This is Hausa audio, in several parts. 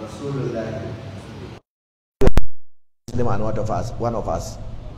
Rasulullah. Muslim and one of us, one of us.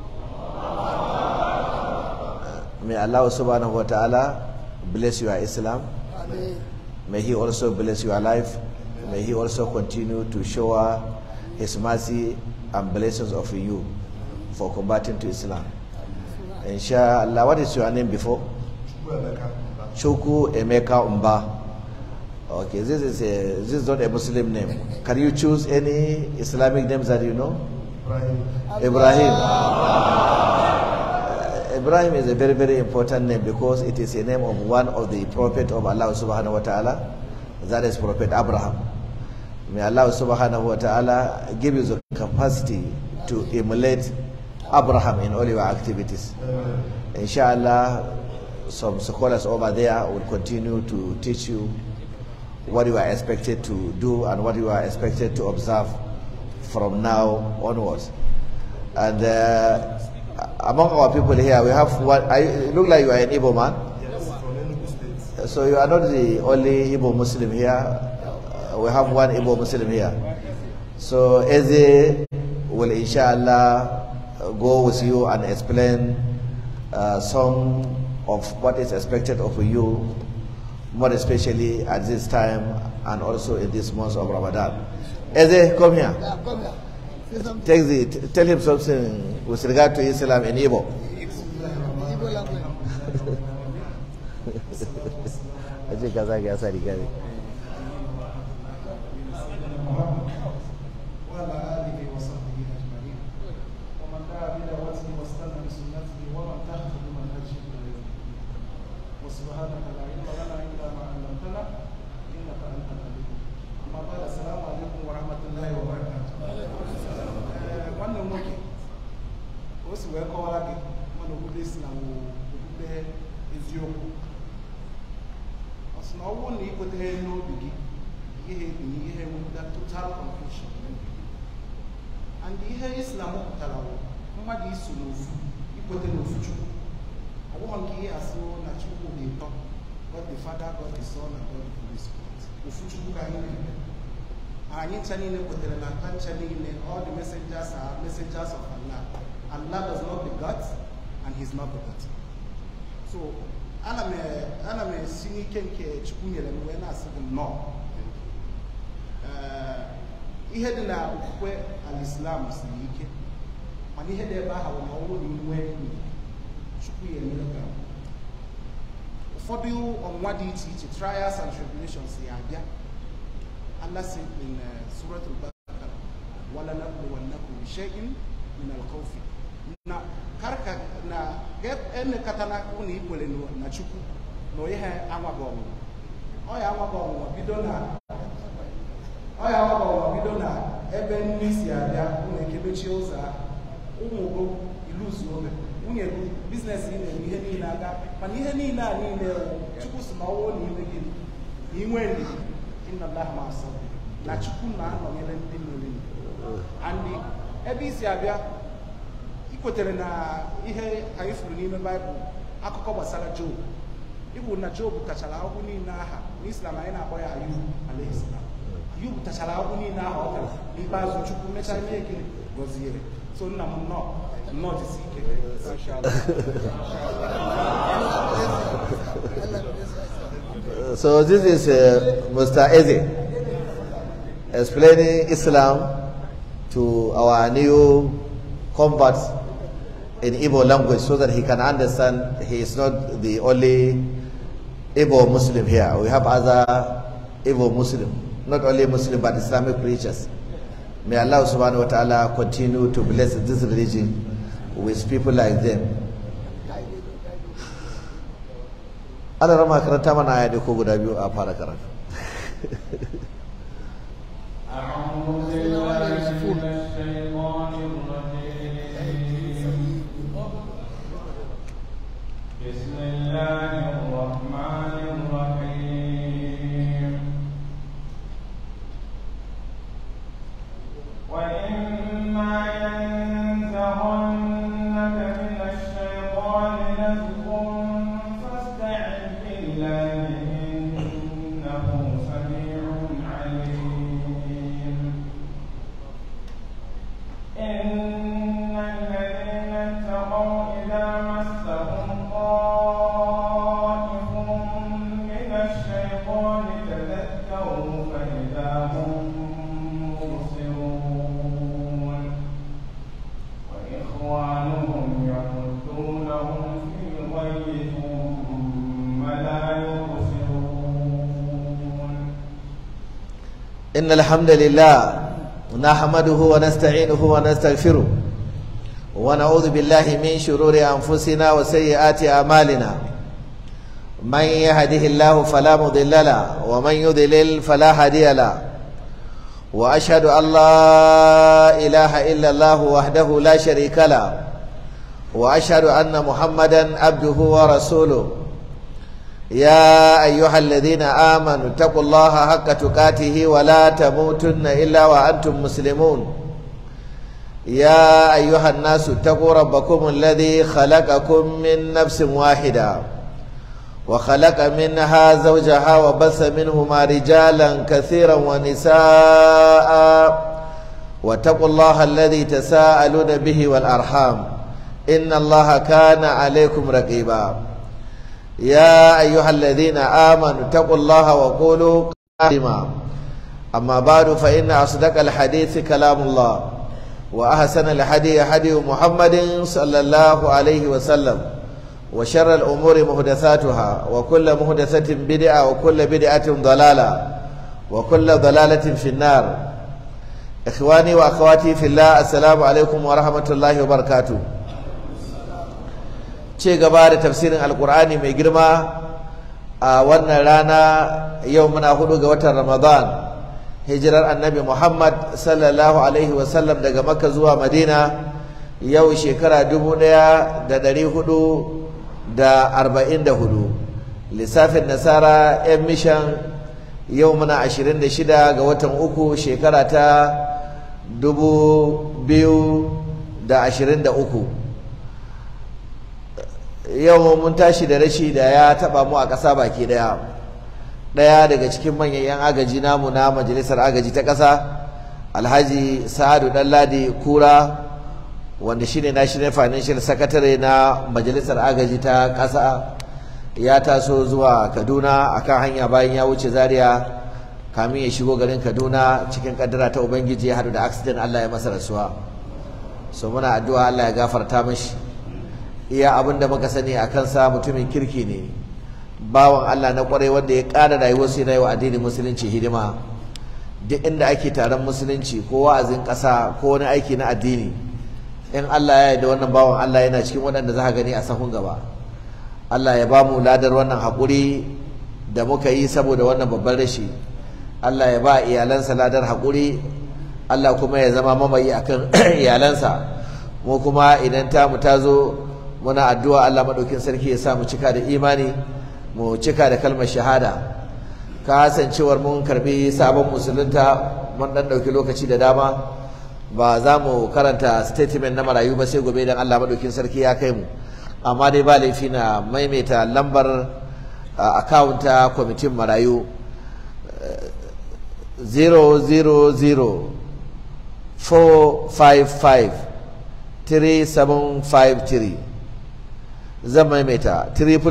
May Allah subhanahu wa ta'ala bless your Islam. May He also bless your life. May He also continue to shower His mercy and blessings of you for combating to Islam. Inshallah, what is your name before? Chuku Emeka Umba. Okay, this is a this is not a Muslim name. Can you choose any Islamic names that you know? Ibrahim. Uh, Ibrahim is a very very important name because it is a name of one of the prophet of Allah subhanahu wa ta'ala. That is Prophet Abraham. May Allah subhanahu wa ta'ala give you the capacity to emulate Abraham in all your activities. Inshallah, some scholars over there will continue to teach you what you are expected to do and what you are expected to observe from now onwards. And uh, among our people here, we have one. I look like you are an Igbo man. So you are not the only Igbo Muslim here. Uh, we have one Igbo Muslim here. So Eze will inshallah go with you and explain uh, some of what is expected of you, more especially at this time and also in this month of Ramadan. Eze, come here. Yeah, come here. Say something. Take the, t- tell him something with regard to Islam in Igbo. Igbo language. Aje kaza ga sa riga ne. وعلى آله وصحبه أجمعين ومن دعا بدعوته واستنى بسنته ومن تحت بمنهجه إلى يوم الدين وسبحانك لا علم لنا إلا ما علمتنا إنك أنت العليم أما بعد السلام عليكم ورحمة الله وبركاته Eh, wannan nwoke o si wee kọwara gị mana okpukpe si na wụ okpukpe eziokwu ọ sị na ọ bụrụ na ị kwetere n'obi gị ihe ebinye ihe enwepụta total confusion n'obi gị and ihe islam pụtara bụ mmadụ iso n'ofu ikwete n'ofu chukwu ọ bụghị nke ihe asị na chukwu dị ụtọ god the father god the son and god the holy spirit ofu chukwu ka anyị na-eme anyị ncha niile kwetere na nta ncha niile all the messengers are messengers of allah allah does not begot and he is not begotten so ana m ana m esi n'ike nke chukwu nyere m wee na-asị gị nnọọ Ee, ihe dị na okwukwe alislam siri ike mana ihe dị ebe ahụ na ọnwụ na inwe enyi chukwu ya emere ka ụfọdụ ọnwụnwa dị iche iche trials and tribulations ya abịa Allah said in uh, Surah Al-Baqarah وَلَنَبْلُوَنَّكُمْ بِشَيْءٍ مِنَ الْخَوْفِ na karka na ga-emekọta na ụnụ ikwere na chukwu na ihe anwaghị ọnwụnwa ọ ya anwaghị ọnwụnwa bido na ọ ya anwaghị ọnwụnwa bido na ebe nri si abịa ụnụ ekebechie ụzọ ahụ ụmụ go iluzu oge nwunye gị biznes ị na-eme ihe niile aga mana ihe niile a niile wụ chukwu si na ọwụọ na ime gị na inwe ndidi inna Allah ma asabiri na chukwu na-anọnyere ndị mmiri and ebe isi abịa ị kwetere na ihe anyị furu n'ime baịbụl akụkọ gbasara job ịbụ na job tachara ahụhụ niile aha n'islam anyị na-akpọ ya ayub alaihissalam ayub tachara ahụhụ niile aha ọ tara n'ikpeazụ chukwu mechaa ime ekele gọziere so nna m nnọọ nnọọ jisi ike So this is uh, Mr. Eze explaining Islam to our new converts in Igbo language so that he can understand he is not the only Igbo Muslim here. We have other Igbo Muslim, not only Muslim but Islamic preachers. May Allah subhanahu wa ta'ala continue to bless this religion with people like them. ana rama karanta mana aya ne ko guda biyu a fara karatu أعوذ بالله من الشيطان الرجيم بسم الله الرحمن الرحيم وإما ينزغنك من الشيطان نزغ فاستعذ بالله إنه سميع عليم إن الحمد لله نحمده ونستعينه ونستغفره ونعوذ بالله من شرور أنفسنا وسيئات أعمالنا من يهده الله فلا مضل له ومن يضلل فلا هادي له وأشهد أن لا إله إلا الله وحده لا شريك له وأشهد أن محمدا عبده ورسوله يا أيها الذين آمنوا اتقوا الله حق تقاته ولا تموتن إلا وأنتم مسلمون يا أيها الناس اتقوا ربكم الذي خلقكم من نفس واحدة وخلق منها زوجها وبث منهما رجالا كثيرا ونساء واتقوا الله الذي تساءلون به والأرحام إن الله كان عليكم رقيبا يا أيها الذين آمنوا اتقوا الله وقولوا قائما أما بعد فإن أصدق الحديث كلام الله وأحسن الحديث حديث محمد صلى الله عليه وسلم وشر الأمور محدثاتها وكل محدثة بدعة وكل بدعة ضلالة وكل ضلالة في النار إخواني وأخواتي في الله السلام عليكم ورحمة الله وبركاته ce gaba da tafsirin alkur'ani mai girma a wannan rana yau muna hudu ga watan ramadan hijirar annabi muhammad sallallahu alaihi wasallam daga makka zuwa madina yau shekara dubu daya da dari hudu da arba'in da hudu lissafin nasara yan mishan yau muna ashirin da shida ga watan uku shekara ta dubu biyu da ashirin da uku yau mun tashi da rashi da ya taba mu a ƙasa baki daya daya daga cikin manyan yan agaji namu na majalisar agaji ta ƙasa alhaji sa'adu ɗanladi kura wanda shine national financial secretary na majalisar agaji ta ƙasa ya taso zuwa kaduna akan hanya bayan ya wuce zaria kamin ya shigo garin kaduna cikin kaddara ta ubangiji ya haɗu da accident allah ya masa rasuwa so muna addu'a allah ya gafarta mashi iya abin da muka sani a kansa mutumin kirki ne bawan Allah na kwarai wanda ya ƙara rayuwarsu yana yi wa addinin musulunci hidima duk inda ake taron musulunci ko wa'azin ƙasa ko wani aiki na addini in Allah ya yarda wannan bawan Allah yana cikin waɗanda za ka gani a sahun gaba Allah ya ba mu ladar wannan haƙuri da muka yi saboda wannan babban rashi Allah ya ba iyalansa ladar haƙuri Allah kuma ya zama mamayi akan iyalansa mu kuma idan tamu ta zo muna addu'a Allah maɗaukin sarki ya sa mu cika da imani mu cika da kalmar shahada kasancewar mun karbi sabon musulunta mun ɗan ɗauki lokaci da dama ba za mu karanta statement na marayu ba sai gobe idan Allah maɗaukin sarki ya kai mu amma dai ba laifi na maimaita lambar akawunta kwamitin marayu 000 455 3753 zan maimaita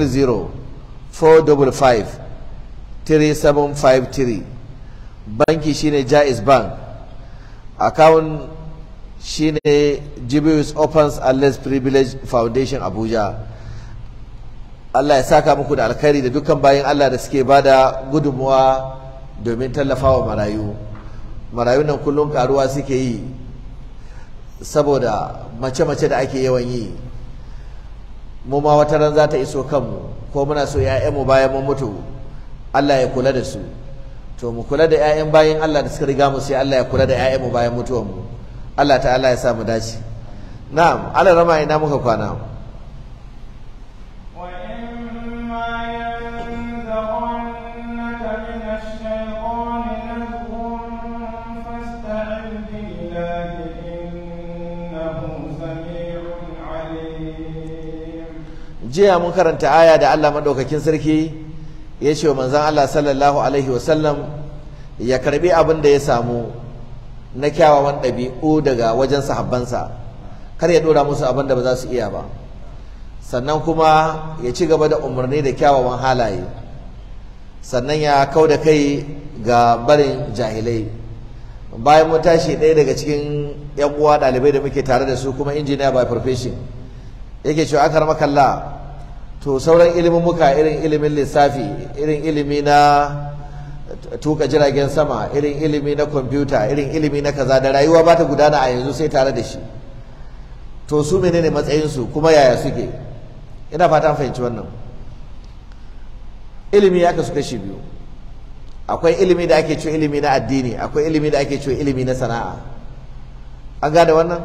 300-455-3753 banki shine jais bank account shine jibius opens and less privilege foundation abuja Allah ya saka muku da alkhairi da dukkan bayan Allah da suke bada gudunmuwa domin tallafawa marayu marayu nan kullum karuwa suke yi saboda mace-mace da ake yawan yi mu ma wata ran za ta iso kanmu ko muna so mu bayan mun mutu Allah ya kula da su to mu kula da 'ya'yan bayan Allah da suka riga mu sai Allah ya kula da 'ya'yanmu bayan mutuwar mu Allah ta'ala ya sa mu dace na'am Allah rama ina muka kwana jiya mun karanta aya da Allah madaukakin sarki ya ce wa manzon Allah sallallahu alaihi wasallam ya karbi abin da ya samu na kyawawan ɗabi'u daga wajen sahabbansa kar ya dora musu abin da ba za su iya ba sannan kuma ya ci gaba da umarni da kyawawan halaye sannan ya kau da kai ga barin jahilai bayan mun tashi ɗaya daga cikin yan uwa ɗalibai da muke tare da su kuma injiniya by profession yake cewa aka rama kalla to sauran ilimin muka irin ilimin lissafi irin ilimi na tuka jiragen sama irin ilimi na kwamfuta irin ilimi na kaza da rayuwa ba ta gudana a yanzu sai tare da shi to su menene matsayinsu kuma yaya suke ina fata fahimci wannan ilimi ya kasu kashi biyu akwai ilimi da ake cewa ilimi na addini akwai ilimi da ake cewa ilimi na sana'a an gane wannan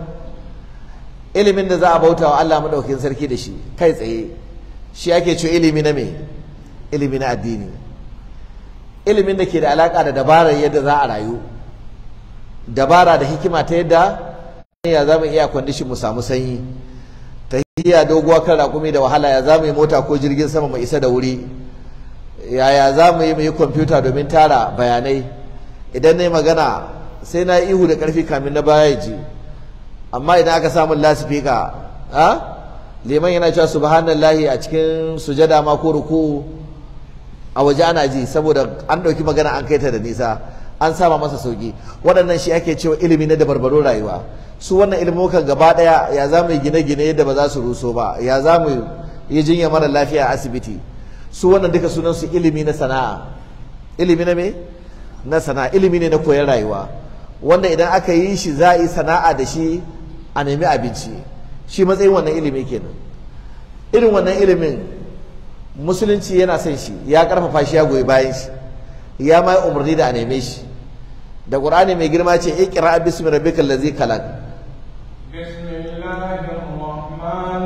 ilimin da za a bauta wa Allah madaukakin sarki da shi kai tsaye shi ake cewa ilimi na me ilimi na addini ilimin da ke da alaka da dabarar yadda za a rayu dabara da hikima ta yadda ya za mu iya kwandishin mu samu sanyi tahiya doguwa kan raƙumi da wahala ya za mu yi mota ko jirgin sama mu isa da wuri yaya za mu yi mu yi kwamfuta domin tara bayanai idan na yi magana sai na ihu da ƙarfi kamin na baya ji amma idan aka samu lasifika a liman yana cewa subhanallahi a cikin sujada ma ko ruku a waje ana ji saboda an ɗauki magana an kai ta da nisa an sama masa sauki waɗannan shi ake cewa ilimi na dabarbarun rayuwa su wannan ilimukan gaba ɗaya ya za mu yi gine-gine yadda ba za su ruso ba ya za mu yi jinya mara lafiya a asibiti su wannan duka sunan su ilimi na sana'a ilimi na me na sana'a ilimi ne na koyon rayuwa wanda idan aka yi shi za a yi sana'a da shi a nemi abinci shi matsayin wannan ilimi kenan irin wannan ilimin musulunci yana son shi ya karfafa shi ya goyi bayan shi ya ma umarni da a neme shi da qur'ani mai girma ce iqra bismi rabbikal ladzi khalaq بسم الله الرحمن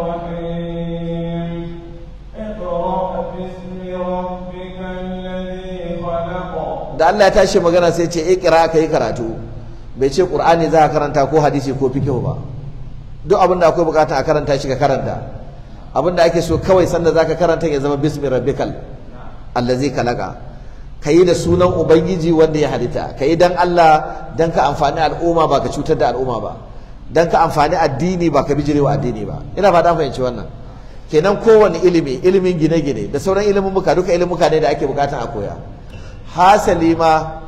الرحيم اقرأ باسم ربك الذي خلق da Allah ya tashi magana sai ce iqra ka yi karatu bai ce qur'ani za ka karanta ko hadisi ko fiqh ba duk abin da akwai bukata a karanta shi ka karanta abin da ake so kawai sanda zaka karanta ya zama bismi rabbikal allazi khalaqa kayi da sunan ubangiji wanda ya halitta kayi dan Allah dan ka amfani al'umma ba ka cutar da al'umma ba dan ka amfani addini ba ka bijirewa addini ba ina fata fahimci wannan kenan kowane ilimi ilimin gine-gine da sauran ilimin muka duka ilimuka ne da ake bukatan a koya hasali ma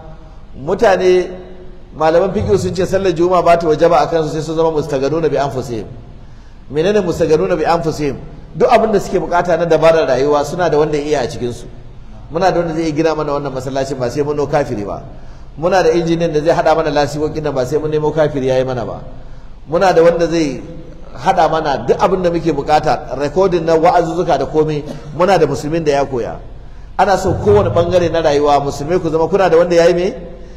mutane malaman fiqh sun ce sallar juma'a ba ta wajaba akan su sai su zama mustaganuna bi anfusihim menene mustaganuna bi anfusihim duk abin da suke bukata na dabarar rayuwa suna da wanda ya iya a cikin su muna da wanda zai gina mana wannan masallacin ba sai mun no kafiri ba muna da injiniyan da zai hada mana lasiwokin nan ba sai mun nemo kafiri yayi mana ba muna da wanda zai hada mana duk abin da muke bukata recording na wa'azuzzuka da komai muna da musulmin da ya koya ana so kowane bangare na rayuwa musulmai ku zama kuna da wanda yayi me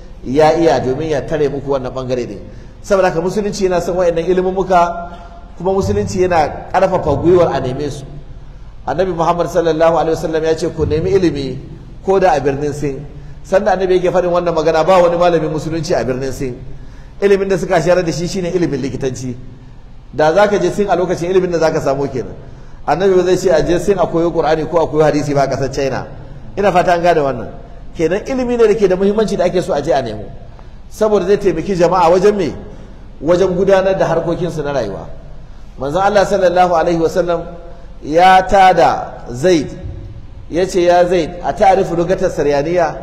ya iya domin ya tare muku wannan bangare ne saboda haka musulunci yana son wayannan ilimin muka kuma musulunci yana karfafa gwiwar a neme su annabi muhammad sallallahu alaihi wasallam ya ce ku nemi ilimi ko da a birnin sin sanda annabi yake faɗin wannan magana ba wani malamin musulunci a birnin sin ilimin da suka shayar da shi shine ilimin likitanci da zaka je sin a lokacin ilimin da zaka samu kenan annabi ba zai ce a je sin a koyo qur'ani ko a koyo hadisi ba a kasar china ina fata an gane wannan kenan ilimi ne da ke da muhimmanci da ake so a je a nemo saboda zai taimaki jama'a wajen me wajen gudanar da harkokinsu na rayuwa manzon Allah sallallahu alaihi wasallam ya tada zaid ya ce ya zaid a ta'arifu lugatar saryaniya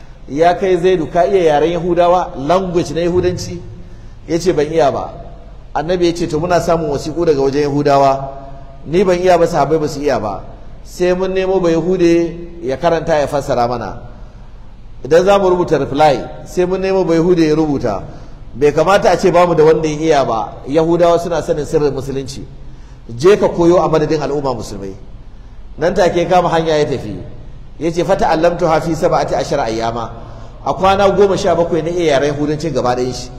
ya kai zaidu ka iya yaren yahudawa language na yahudanci ya ce ban iya ba annabi ya ce to muna samun wasiƙu daga wajen yahudawa ni ban iya ba sahabbai ba su iya ba sai mun nemo ba yahude ya karanta ya fassara mana idan za mu rubuta reply sai mun nemo ba yahude ya rubuta bai kamata a ce bamu da wanda ya iya ba yahudawa suna sanin sirrin musulunci je ka koyo a madadin al'umma musulmai nan take kama hanya ya tafi ya ce fata allamtu hafi saba'ati ashara ayyama a kwana goma sha bakwai na iya yaren yahudancin gaba ɗayan shi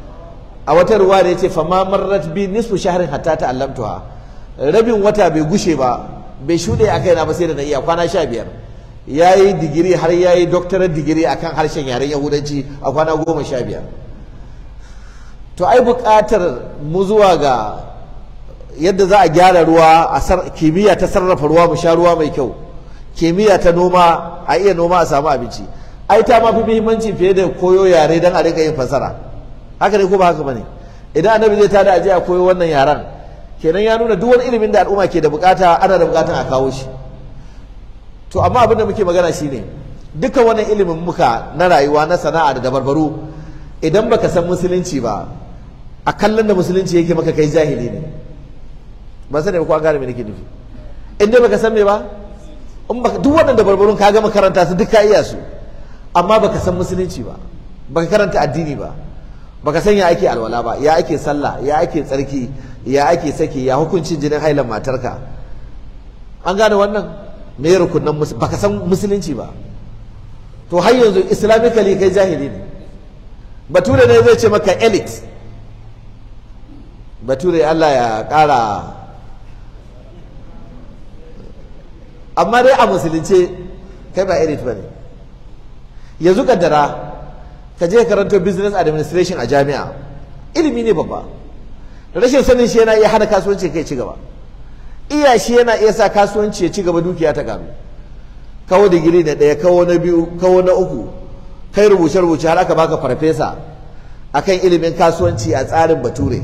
a wata ruwa da ya ce fama marrat bi nisfu shahrin hatta ta allamtuha rabin wata bai gushe ba bai shuɗe a kaina ba sai da na iya kwana sha biyar ya yi digiri har ya yi doctorate digiri akan harshen yaren yahudanci a kwana goma sha biyar to ai buƙatar mu zuwa ga yadda za a gyara ruwa a kimiyya ta sarrafa ruwa mu sha ruwa mai kyau kimiyya ta noma a iya noma a samu abinci ai ta mafi muhimmanci fiye da koyo yare don a rika yin fasara haka ne ko ba haka bane idan annabi zai tada aje a koyo wannan yaran kenan ya nuna duk wani ilimin da al'umma ke da bukata ana da bukatan a kawo shi to amma abin da muke magana shine duka wannan ilimin muka na rayuwa na sana'a da dabarbaru idan baka san musulunci ba a kallon da musulunci yake maka kai jahili ne ba sani ba ko an gane me nake nufi in dai baka san me ba in baka duk waɗanda barbarun ka gama karanta su duk ka iya su amma baka san musulunci ba baka karanta addini ba baka san ya ake alwala ba ya ake sallah ya ake tsarki ya ake saki ya hukuncin jinin hailan matarka an gane wannan me rukunan baka san musulunci ba to har yanzu islamically kai jahili ne bature ne zai ce maka elite bature Allah ya ƙara amma dai a musulunce kai ba elite ba ne yanzu kaddara ka je karanto business administration a jami'a ilimi ne babba rashin sanin shi yana iya hana kasuwanci kai ci gaba iya shi yana iya sa kasuwanci ya ci gaba dukiya ta karu kawo digiri na ɗaya kawo na biyu kawo na uku kai rubuce rubuce har aka baka farfesa akan ilimin kasuwanci a tsarin bature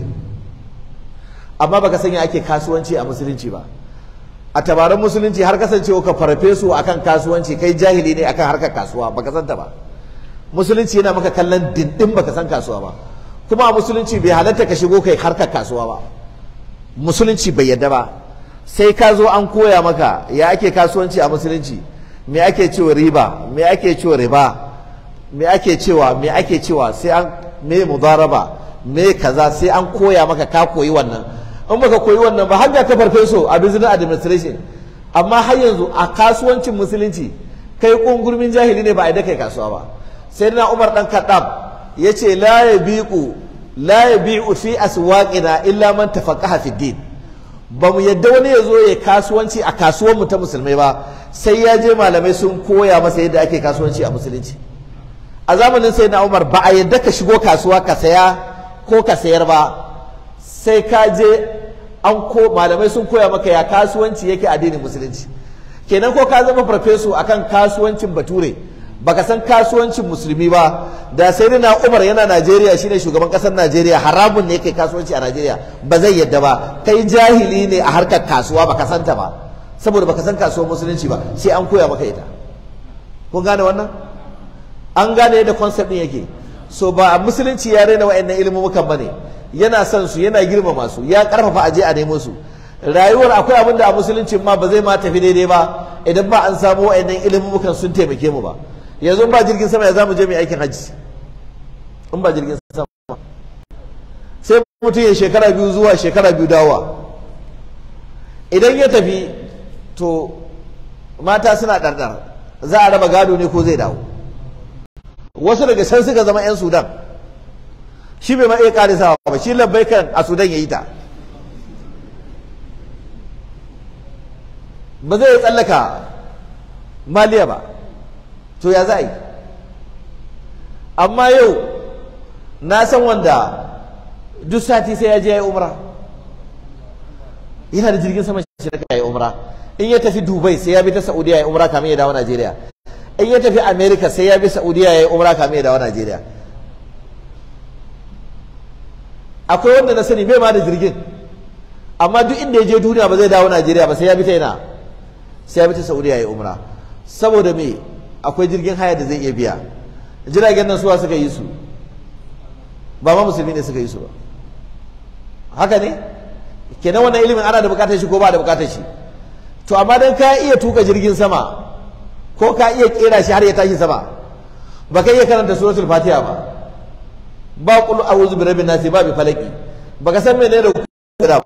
amma baka sanya ake kasuwanci a musulunci ba a tabaran musulunci har kasancewa ka farfesu akan kasuwanci kai jahili ne akan harkar kasuwa baka santa ba musulunci yana maka kallon dindin baka san kasuwa ba kuma a musulunci bai halatta ka shigo kai harkar kasuwa ba musulunci bai yadda ba sai ka zo an koya maka ya ake kasuwanci a musulunci me ake cewa riba me ake cewa riba me ake cewa me ake cewa sai an me mudaraba me kaza sai an koya maka ka koyi wannan in baka koyi wannan ba har da ka farfeso a business administration amma har yanzu a kasuwancin musulunci kai kungurmin jahili ne ba a da kai kasuwa ba sai na Umar dan Khattab yace la yabiqu la yabi'u fi aswaqina illa man tafaqaha fi din ba mu yadda wani ya zo ya kasuwanci a kasuwar mu ta musulmai ba sai ya je malamai sun koya masa yadda ake kasuwanci a musulunci a zamanin sai na Umar ba a yadda ka shigo kasuwa ka saya ko ka sayar ba sai ka je an ko malamai sun koya maka ya kasuwanci yake addinin musulunci kenan ko ka zama farfesu akan kasuwancin bature baka san kasuwancin musulmi ba da sai na Umar yana Najeriya shine shugaban kasar Najeriya haramun ne kai kasuwanci a Najeriya ba zai yadda ba kai jahili ne a harkar kasuwa baka santa ba saboda baka san kasuwar musulunci ba sai an koya maka ita kun gane wannan an gane yadda concept din yake so ba musulunci ya raina wa'annan ilmumukan bane yana son su yana girmama su ya karfafa aje a nemo su rayuwar akwai abin da a musulunci ma ba zai ma tafi daidai ba idan ba an samu wa'annan ilmumukan sun taimake mu ba yanzu ba jirgin sama ya zamu je mai aikin hajji in ba jirgin sama sai mutum ya shekara biyu zuwa shekara biyu dawowa idan ya tafi to mata suna ɗarɗar za a raba gado ne ko zai dawo wasu daga can suka zama 'yan sudan shi bai ma iya karisawa ba shi labbai kan a sudan ya yi ta ba zai tsallaka maliya ba to ya za a yi amma yau na san wanda duk sati sai ya je ya yi umra yana da jirgin sama shi da ya yi umra in ya tafi dubai sai ya bi ta saudiya ya yi umra kamin ya dawo najeriya in ya tafi america sai ya bi saudiya ya yi umra kamin ya dawo najeriya akwai wanda na sani bai ma da jirgin amma duk inda ya je duniya ba zai dawo najeriya ba sai ya bi ta yana sai ya bi ta saudiya ya yi umra saboda me akwai jirgin haya da zai iya biya jiragen nan suwa suka yi su ba ma musulmi ne suka yi su ba haka ne kenan wannan ilimin ana da bukatar shi ko ba da bukatar shi to amma dan ka iya tuka jirgin sama ko ka iya kera shi har ya tashi sama ba ka iya karanta suratul fatiha ba ba qul a'udhu bi rabbin nas ba bi falaki ba ka san menene da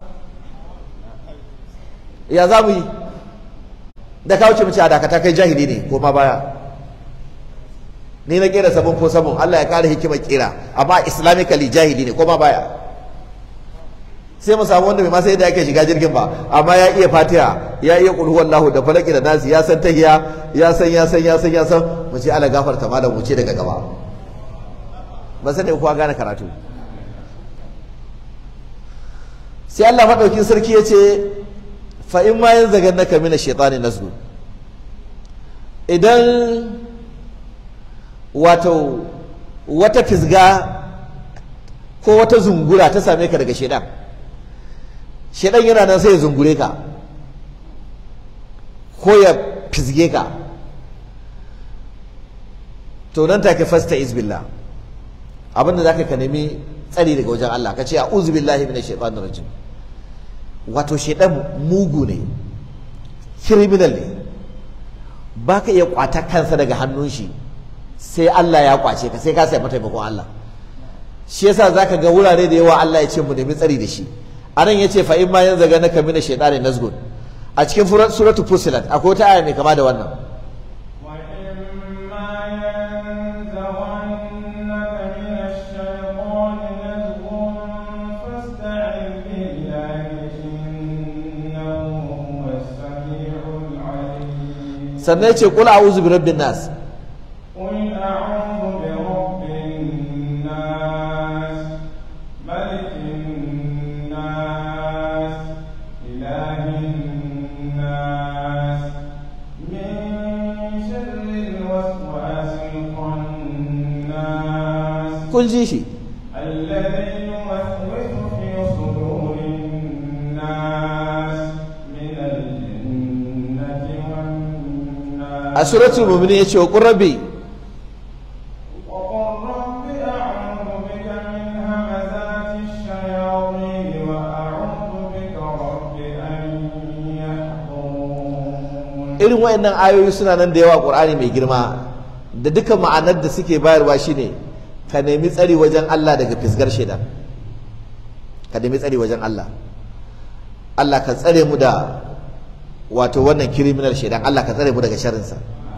ya za mu yi da ka wuce mu ce a dakata kai jahili ne ko ma baya ni na kera sabon ko sabon Allah ya kare hikimar kera amma islamically jahili ne ko ma baya sai mu samu wanda bai ma sai da yake shiga jirgin ba amma ya iya fatiha ya iya qul huwallahu da falaki da nasi ya san tahiya ya san ya san ya san ya san mu ce Allah gafarta malam mu ce daga gaba ba sai da kowa gane karatu sai Allah madaukin sarki ya ce fa in ma yanzagannaka mina shaitani nasbu idan wato wata fisga ko wata zungura ta same ka daga shaidan shaidan yana nan sai ya zungure ka ko ya fisge ka to nan take fasta izbillah abinda zaka ka nemi tsari daga wajen Allah ka ce a'udhu billahi minash shaitanir rajim wato shaidan mugu ne criminal ne ba ka iya kwata kansa daga hannun shi sai Allah ya kwace ka sai ka sai taimakon Allah shi yasa zaka ga wurare da yawa Allah ya ce mu nemi tsari da shi anan yace fa in ma yanzu ga naka mina shaytanin nazgun a cikin suratul fusilat akwai wata aya mai kama da wannan sannan ya ce kula a'udhu bi rabbin nas قل أعوذ برب الناس ملك الناس إله الناس من شر الوسواس الخناس kun ji shi الذي يوسوس في صدور الناس من الجنة والناس a suratul mu'minin yace wa qur rabbi وقل رب أعوذ بك من همزات الشياطين وأعوذ بك رب أن يحضرون irin wayannan ayoyi suna nan da yawa Qur'ani mai girma da duka ma'anar da suke bayarwa shine ka nemi tsari wajen Allah daga fisgar shaidan ka nemi tsari wajen Allah Allah ka tsare mu da wato wannan criminal shaidan Allah ka tsare mu daga sharrinsa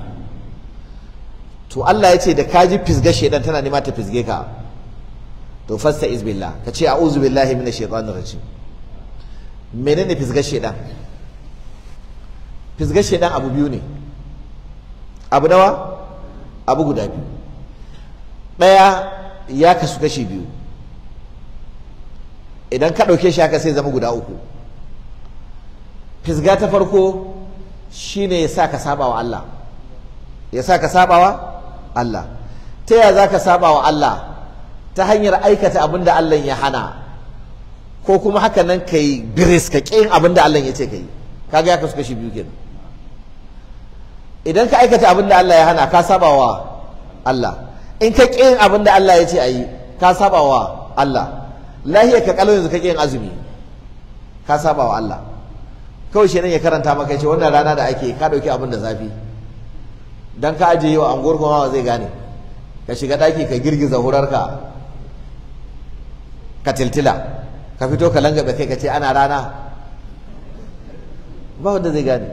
to Allah ya ce da ka ji fisgar shaidan tana nema ta fisge ka to fasta izbillah ka ce a'udhu billahi minash shaitanir rajim menene fisgar shaidan fisgar shaidan abu biyu ne abu nawa abu guda biyu ɗaya ya kasu kashi biyu idan ka ɗauke shi haka sai zama guda uku fisga ta farko shine ya sa ka saba wa Allah ya sa ka saba wa Allah ta yaya za ka saba wa Allah ta hanyar aikata abin da Allah ya hana ko kuma haka nan ka yi biris ka ƙin abin da Allah ya ce ka yi kaga ya kasu kashi biyu kenan idan ka aikata abin da Allah ya hana ka saba wa Allah in ka ƙin abin da Allah ya ce a yi ka saba wa Allah lahiyar ka kalau yanzu ka ƙin azumi ka saba wa Allah kawai shi ya karanta maka ya ce wannan rana da ake ka ɗauki abin da zafi dan ka ajiye wa anguwar kuma zai gane ka shiga ɗaki ka girgiza hurarka ka tiltila ka fito ka langabe kai ka ce ana rana ba wanda zai gane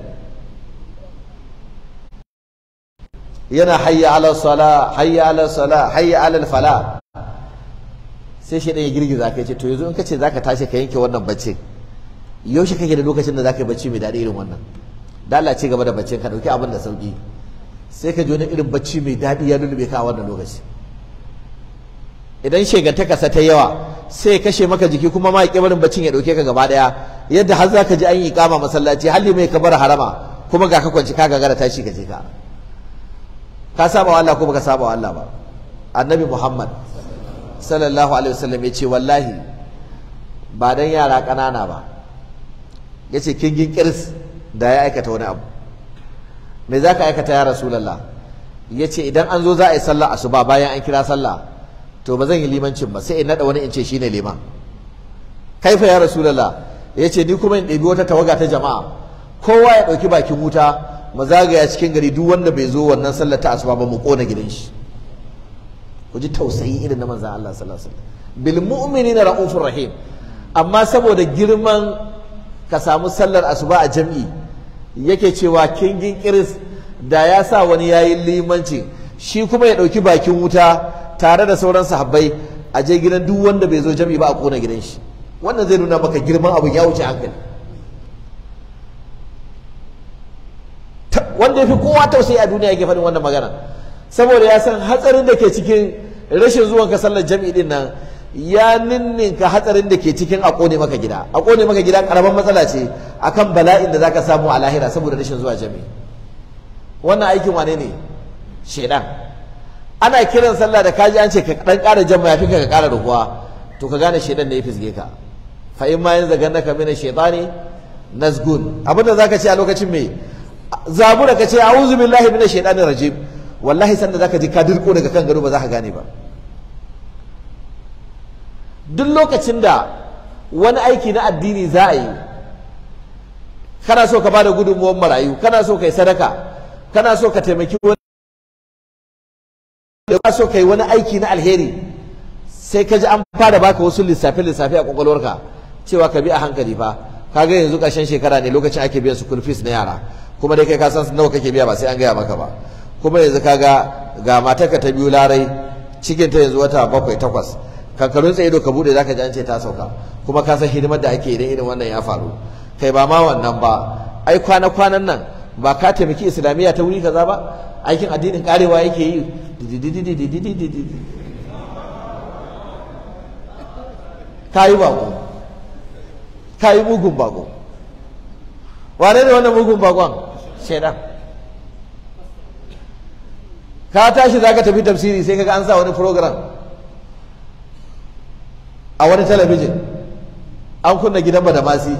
yana hayya ala sala hayya ala sala hayya ala fala sai shi ya girgiza kai ce to yanzu in ka ce zaka tashi ka yanke wannan baccin yaushe kake da lokacin da zaka yi bacci mai daɗi irin wannan da Allah ci gaba da baccin ka dauki abin da sauki sai ka ji wani irin bacci mai daɗi ya lulube ka a wannan lokaci idan shegantaka sa ta yawa sai kashe maka jiki kuma ma barin baccin ya dauke ka gaba daya yadda har zaka ji an yi kama masallaci hali mai kabar harama kuma ga ka kwanci ka gagara tashi ka je ka ka saba wa Allah ko baka saba wa Allah ba annabi Muhammad sallallahu alaihi wasallam ya ce wallahi ba dan yara ƙanana ba ya ce kingin kirs da ya aikata wani abu me za ka aikata ya rasulallah ya ce idan an zo za a yi sallah asuba bayan an kira sallah to ba zan yi limancin ba sai in naɗa wani in ce shine liman kaifa ya rasulallah ya ce ni kuma in ɗebi wata tawaga ta jama'a kowa ya ɗauki bakin wuta mu zagaya cikin gari duk wanda bai zo wannan sallar ta asuba ba mu ƙona gidan shi ku ji tausayi irin na manzan Allah sallallahu alaihi wasallam bil mu'minina raufur rahim amma saboda girman ka samu sallar asuba a jam'i yake cewa kingin kiris da ya sa wani yayin limanci shi kuma ya ɗauki bakin wuta tare da sauran sahabbai a je gidan duk wanda bai zo jam'i ba a kona gidan shi wannan zai nuna maka girman abin ya wuce hankali wanda ya fi kowa tausayi a duniya yake faɗin wannan magana saboda ya san hatsarin da ke cikin rashin zuwan ka sallar jam'i din nan ya ninninka hatsarin da ke cikin a kone maka gida a kone maka gida karaman matsala ce akan bala'in da zaka samu a lahira saboda rashin zuwa jami'i wannan aikin wane ne shedan ana kiran sallah da kaji an ce ka dan ƙara jan mayafi ka ƙara rukuwa to ka gane shedan ne ya fisge ka fa in ma yanzu ganna ka mina shaytani nazgun abin da zaka ce a lokacin me zabura ka ce a'udhu billahi minash shaitanir rajim wallahi sanda zaka ji ka dirko daga kan gado ba za ka gane ba duk lokacin da wani aiki na addini za a yi kana so ka bada gudunmuwar marayu kana so ka yi sadaka kana so ka taimaki wani ba so kai wani aiki na alheri sai ka ji an fara baka wasu lissafe lissafe a kwakwalwarka cewa ka bi a hankali fa kaga yanzu ƙarshen shekara ne lokacin ake biyan school fees na yara kuma dai kai ka san nawa kake biya ba sai an gaya maka ba kuma yanzu kaga ga matarka ta biyu larai cikin ta yanzu wata bakwai takwas kankarun tsaye ka bude zaka ji an ce ta sauka kuma ka san hidimar da ake idan irin wannan ya faru kai ba ma wannan ba ai kwana kwanan nan ba ka taimaki islamiyya ta wuri kaza ba aikin addinin karewa yake yi ka yi bako ka yi mugun bako wane ne wannan mugun bakon shaidan ka tashi za ka tafi tafsiri sai kaga an sa wani program a wani talabijin an kunna gidan badamasi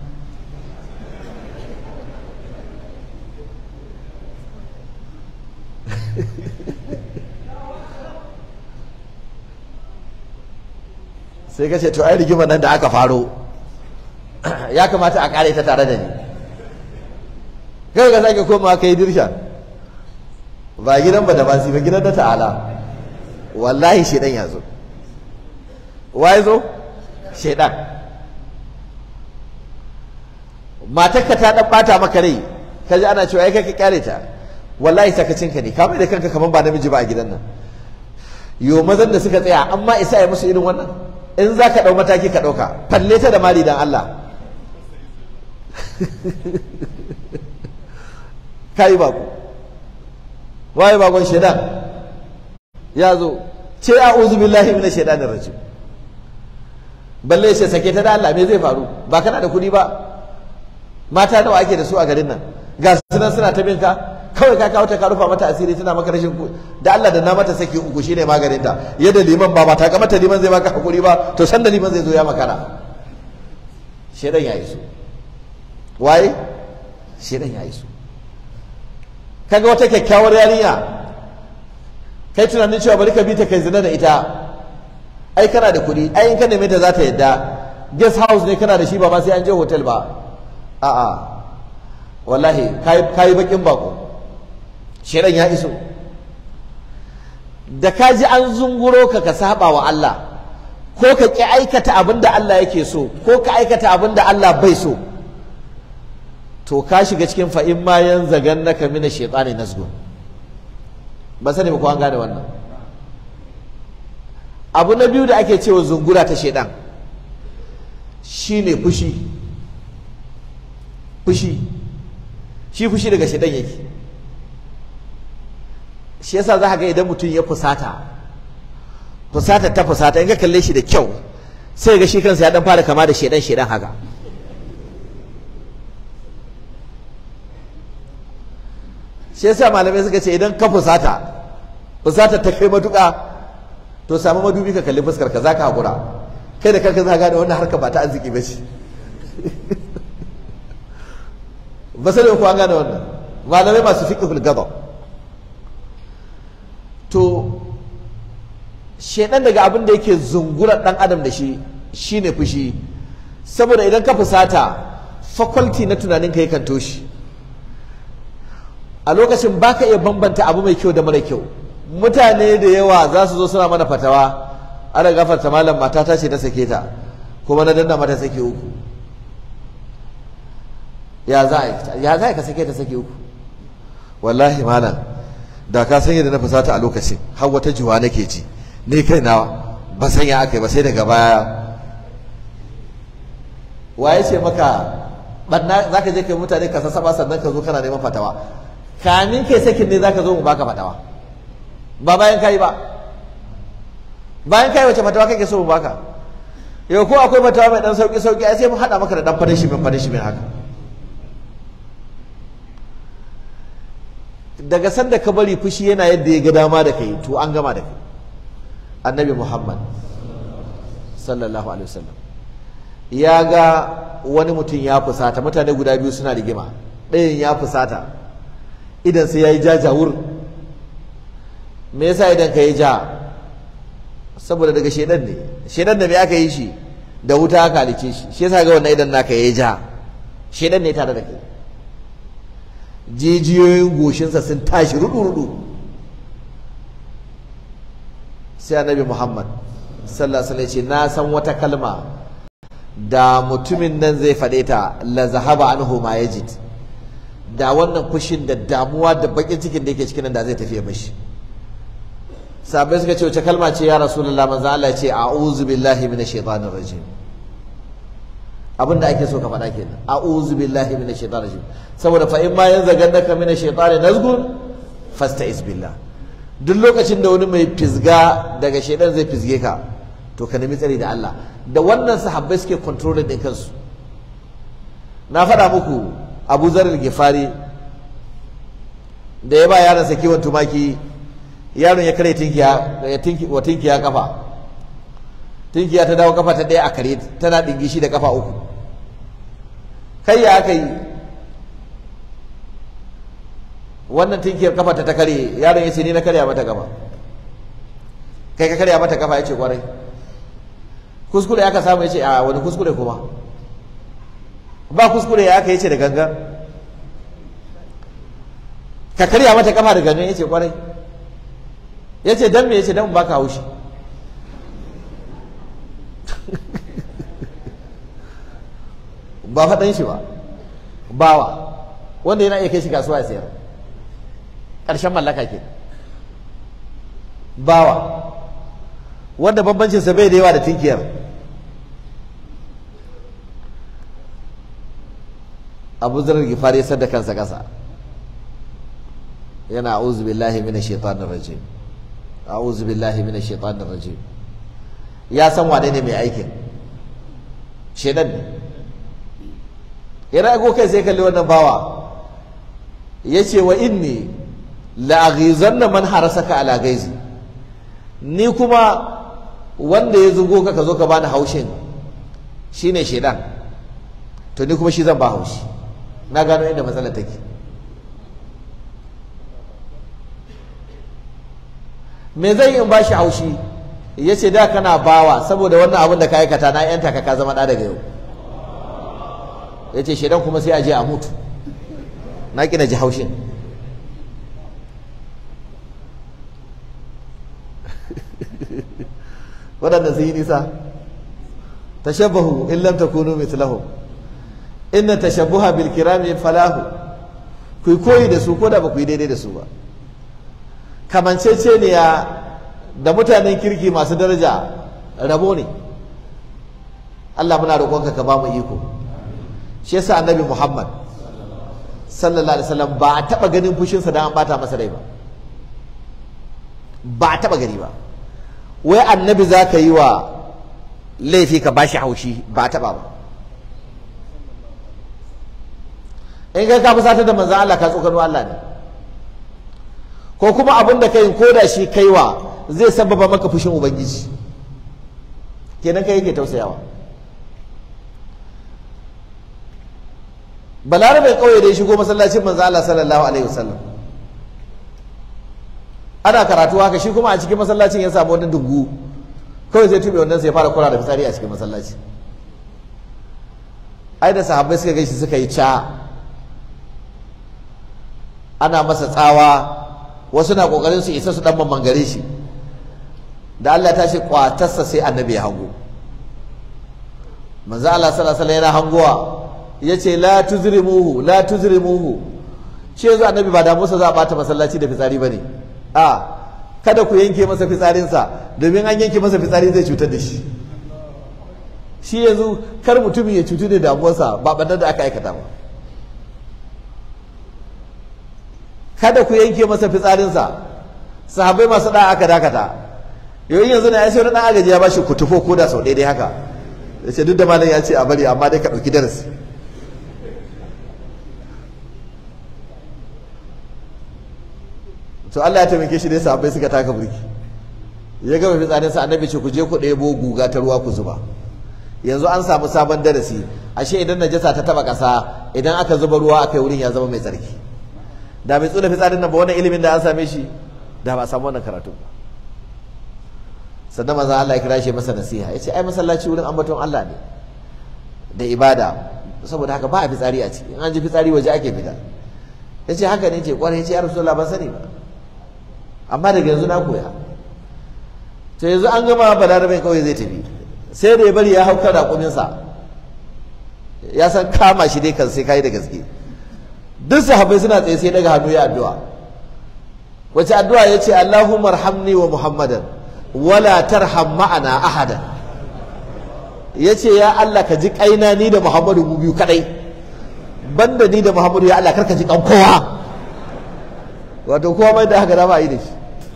sai ka ce to ai rigimar nan da aka faro ya kamata a kare ta tare da ni kai ka sake komawa kai dirsha ba gidan ba da ba ba gidan da ta'ala wallahi shedan ya zo wai zo shedan matarka ta dan bata maka rai kaji ana cewa ai kai ka kyale ta wallahi sakacinka ne ka mai da kanka kaman ba namiji ba a gidan nan yo mazan da suka tsaya amma isa ya musu irin wannan in za ka ɗau mataki ka ɗauka falle ta da mali dan Allah ka yi bako waye bakon shaidan ya zo ce a uzu billahi mina shaidanin rajim balle shi sake ta da Allah me zai faru ba kana da kuɗi ba mata nawa ake da su a garin nan ga sunan suna ta binka kawai ka kawo ta ka rufa mata asiri tana maka rashin da Allah da na mata saki uku shine maganin ta yadda liman ba mata ga mata liman zai baka hakuri ba to san da liman zai zo ya makara shedan ya iso waye shedan ya iso kaga wata kyakkyawar yarinya kai tunanin cewa bari ka bi ta kai zina da ita ai kana da kuɗi ai in ka neme ta za ta yadda guest house ne kana da shi ba ma sai an je hotel ba a'a wallahi kayi bakin bako shirin ya iso da ka ji an zunguro ka ka saba wa Allah ko ka ki aikata abin da Allah yake so ko ka aikata abin da Allah bai so to ka shiga cikin fa'in ma yan zagan naka mina shaitani nasgun ba sani ba ko an gane wannan abu na biyu da ake cewa zungura ta shaidan shine fushi fushi shi fushi daga shaidan yake shi yasa za ka ga idan mutum ya fusata fusata ta fusata in ka kalle shi da kyau sai ga shi kansa ya dan fara kama da shaidan shaidan haka shi yasa malamai suka ce idan ka fusata fusata ta kai matuƙa to samu madubi ka kalli fuskar ka za ka haƙura kai da kanka za ka gane wannan harka ba ta arziki ba ce ba sai ku an gane wannan malamai masu fiqhul ghadab to shedan daga abin da yake zungura dan adam da shi shine fushi saboda idan ka fusata faculty na tunanin ka yakan toshi a lokacin baka iya bambanta abu mai kyau da mara kyau mutane da yawa za su zo suna mana fatawa ana gafarta malam mata ta ce ta sake ta kuma na danna mata sake uku ya za a ya za ka sake ta sake uku wallahi malam da ka san yadda na fusata a lokacin har wata juwa nake ji ni kai na ba san ya aka yi ba sai daga baya waye ce maka barna zaka je kai mutane ka sasaba sannan ka zo kana neman fatawa kamin kai sakin ne zaka zo mu baka fatawa ba bayan kai ba bayan kai wace fatawa kake so mu baka yau ko akwai fatawa mai dan sauki sauki ai sai mu hada maka da dan fadashi min fadashi min haka daga sanda ka bari fushi yana yadda ya ga dama da kai to an gama da kai annabi muhammad sallallahu alaihi wasallam ya ga wani mutum ya fusata mutane guda biyu suna rigima ɗayan ya fusata idan sai ya yi jajawur me yasa idan ka yi ja saboda daga shedan ne shedan da me aka yi shi da wuta aka halice shi shi yasa ga wannan idan naka ya yi ja shedan ne tare da kai jijiyoyin goshinsa sun tashi rudu-rudu sai annabi Muhammad sallallahu alaihi wasallam ce na san wata kalma da mutumin nan zai faɗe ta la zahaba anhu ma yajid da wannan fushin da damuwa da bakin cikin da yake cikin nan da zai tafiye mashi sahabbai suka ce wace kalma ce ya rasulullah manzo Allah ya ce a'udhu billahi minash shaitanir rajim abinda ake so ka faɗa kenan a'udhu billahi minash shaitanir rajim saboda fa in ma yanzagannaka minash shaitani nazgun fasta'iz billah duk lokacin da wani mai fisga daga shaidan zai fisge ka to ka nemi tsari da Allah da wannan sahabbai suke controlling din kansu na faɗa muku Abu Zar al-Ghifari da ya ba yaron sa kiwon tumaki yaron ya kare tinkiya ya tinki wa tinkiya kafa tinkiya ta dawo kafa ta ɗaya a kare tana dingishi da kafa uku kai ya aka yi wannan tinkiyar kafa ta ta kare yaron ya ce ni na karya mata kafa kai ka karya mata kafa ya ce kwarai kuskure aka samu ya ce a wani kuskure kuma ba kuskure ya aka yace da gangan ka karya mata kafa da gangan yace kwarai yace dan me yace dan baka haushi ba faɗan shi ba bawa wanda yana iya kai shi kasuwa ya sayar ƙarshen mallaka ke bawa wanda bambancinsa bai da yawa da tinkiyar abu zarar gifari ya sadda kansa ƙasa yana a'udhu billahi minash shaitanir rajim a'udhu billahi minash shaitanir rajim ya san wane ne mai aikin shedan ne ya rago kai sai kalli wannan bawa yace wa inni la aghizanna man harasaka ala gaizi ni kuma wanda ya zugo ka ka zo ka bani haushin shine shedan to ni kuma shi zan ba haushi na gano inda matsalar take me zai in bashi haushi ya ce da kana bawa saboda wannan abin da ka aikata na yanta ka ka zama ɗa daga yau ya ce shedan kuma sai a je a mutu na ƙina ji haushin waɗanda sun yi nisa tashabbahu in lam takunu mithlahum inna tashabbuha bil kirami falahu ku koyi da su ko da ba ku yi daidai da su ba kamanceceniya da mutanen kirki masu daraja rabo ne Allah muna roƙonka ka ba mu iko shi yasa annabi Muhammad sallallahu alaihi wasallam ba a taba ganin fushinsa dan an bata masa rai ba ba a taba gani ba wai annabi za ka yi wa laifi ka bashi haushi ba a taba ba in kai ka fusatar da manzan Allah ka tsokano Allah ne ko kuma abin da kai ko da shi kaiwa zai sababa maka fushin ubangiji kenan kai yake tausayawa balarabe kauye da ya shigo masallacin manzo Allah sallallahu alaihi wasallam ana karatu haka shi kuma a cikin masallacin ya samu wani dungu kawai zai tube wannan sai ya fara kura da fitsari a cikin masallaci ai da sahabbai suka gaishe suka yi ca ana masa tsawa wasu na kokarin su isa su dan mamangare shi da Allah ta ce kwatarsa sai annabi ya hango manzo Allah sallallahu alaihi yana hangowa yace la tuzrimuhu la tuzrimuhu shi yanzu annabi ba da musa za a bata masallaci da fitsari bane a kada ku yanke masa fitsarinsa domin an yanke masa fitsari zai cutar da shi shi yanzu kar mutumin ya cutu da damuwarsa ba ɓannar da aka aikata ba kada ku yanke masa fitsarinsa sahabbai masu da aka dakata yau yanzu na ya sai wani ɗan agaji ya ba shi kutufo ko da sau ɗaya haka ya ce duk da malam ya ce a bari amma dai ka ɗauki darasi to Allah ya taimake shi dai sahabbai suka taka burki ya gama fitsarinsa annabi ce ku je ku ɗebo guga ta ruwa ku zuba yanzu an samu sabon darasi ashe idan najasa ta taba ƙasa idan aka zuba ruwa aka yi wurin ya zama mai tsarki da bai tsula fitsarin nan ba wannan ilimin da an same shi da ba a samu wannan karatu ba sannan maza Allah ya kira shi masa nasiha ya ce ai masallaci wurin ambaton Allah ne da ibada saboda haka ba a fitsari a ciki in an ji fitsari waje ake fita ya ce haka ne ce kwarai ya ce ya rasulullah ban sani ba amma daga yanzu na koya to yanzu an gama balarabe kawai zai tafi sai da ya bari ya hau kan raƙuminsa ya san kama shi dai kan sai kai da gaske duk sahabbai suna tsaye sai daga hannu ya addu'a wace addu'a ya ce Allahumma arhamni wa Muhammadan wala tarham ma'ana ahadan ya ce ya Allah ka ji kaina ni da Muhammadu mu biyu kadai banda ni da Muhammadu ya Allah karka ji kan kowa wato kowa mai da haka dama yi da shi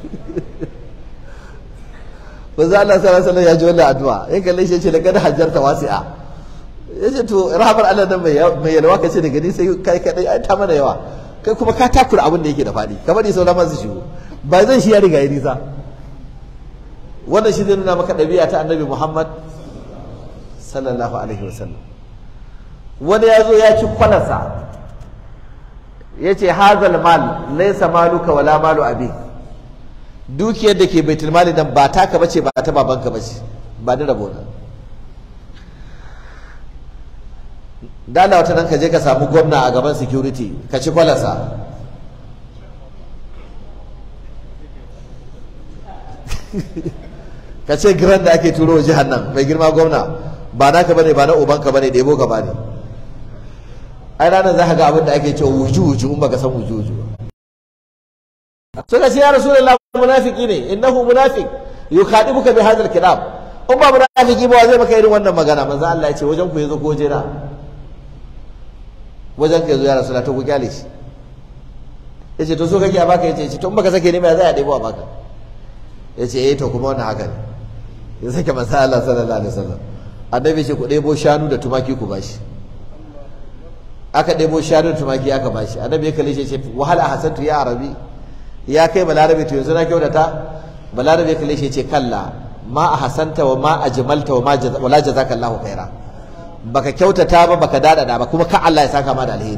manzo Allah sallallahu alaihi wasallam ya ji wannan addu'a ya kalle shi ya ce laqad hajjarta wasi'a ya ce to rahamar Allah nan mai yalwa ka ce daga ni sai kai kadai ai ta mana yawa kai kuma ka takura abin da yake da faɗi ka bari sauran masu shigo ba zan shi ya riga ya nisa wannan shi zai nuna maka ɗabi'a ta annabi Muhammad sallallahu alaihi wasallam wani ya zo ya ci kwalarsa ya ce hazal mal laisa maluka wala malu abi dukiyar da ke baitul mali nan ba taka bace ba ta babanka bace ba da rabo na dala wata nan ka je ka samu gwamna a gaban security ka ci kwalarsa ka ce giran da ake turo jihar nan mai girma gwamna ba naka bane ba na ubanka bane da yabo gaba ne ai ranar za ka ga abin da ake cewa wuju wuju in baka san wuju wuju suka ce ya rasulullah munafiki ne innahu munafiq yukhadibuka bi hadha al-kitab in ba munafiki ba zai maka irin wannan magana manzo Allah ya ce wajen ku yazo ko waje na wajen ka yazo ya rasulullah to ku kyale shi yace to so kake a baka yace to in baka sake ne mai zai a debo a baka yace eh to kuma wannan haka ne ya sake manzo Allah sallallahu alaihi wasallam annabi ce ku debo shanu da tumaki ku bashi aka debo shanu da tumaki aka bashi annabi ya kalle shi ce wahala hasantu ya arabi ya kai balarabe to yanzu na kyautata balarabe ya kalle shi ce kalla ma a hasanta wa ma a jimalta wa ma wala jazaka Allahu khaira baka kyautata ba baka dadada ba kuma ka Allah ya saka ma da alheri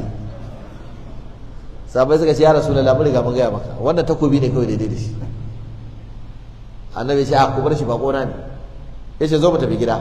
sabai suka ce ya rasulullahi mun riga mun gaya maka wannan takobi ne kawai daidai da shi annabi ya ce a ku bar shi bako na ne yace zo mu tafi gida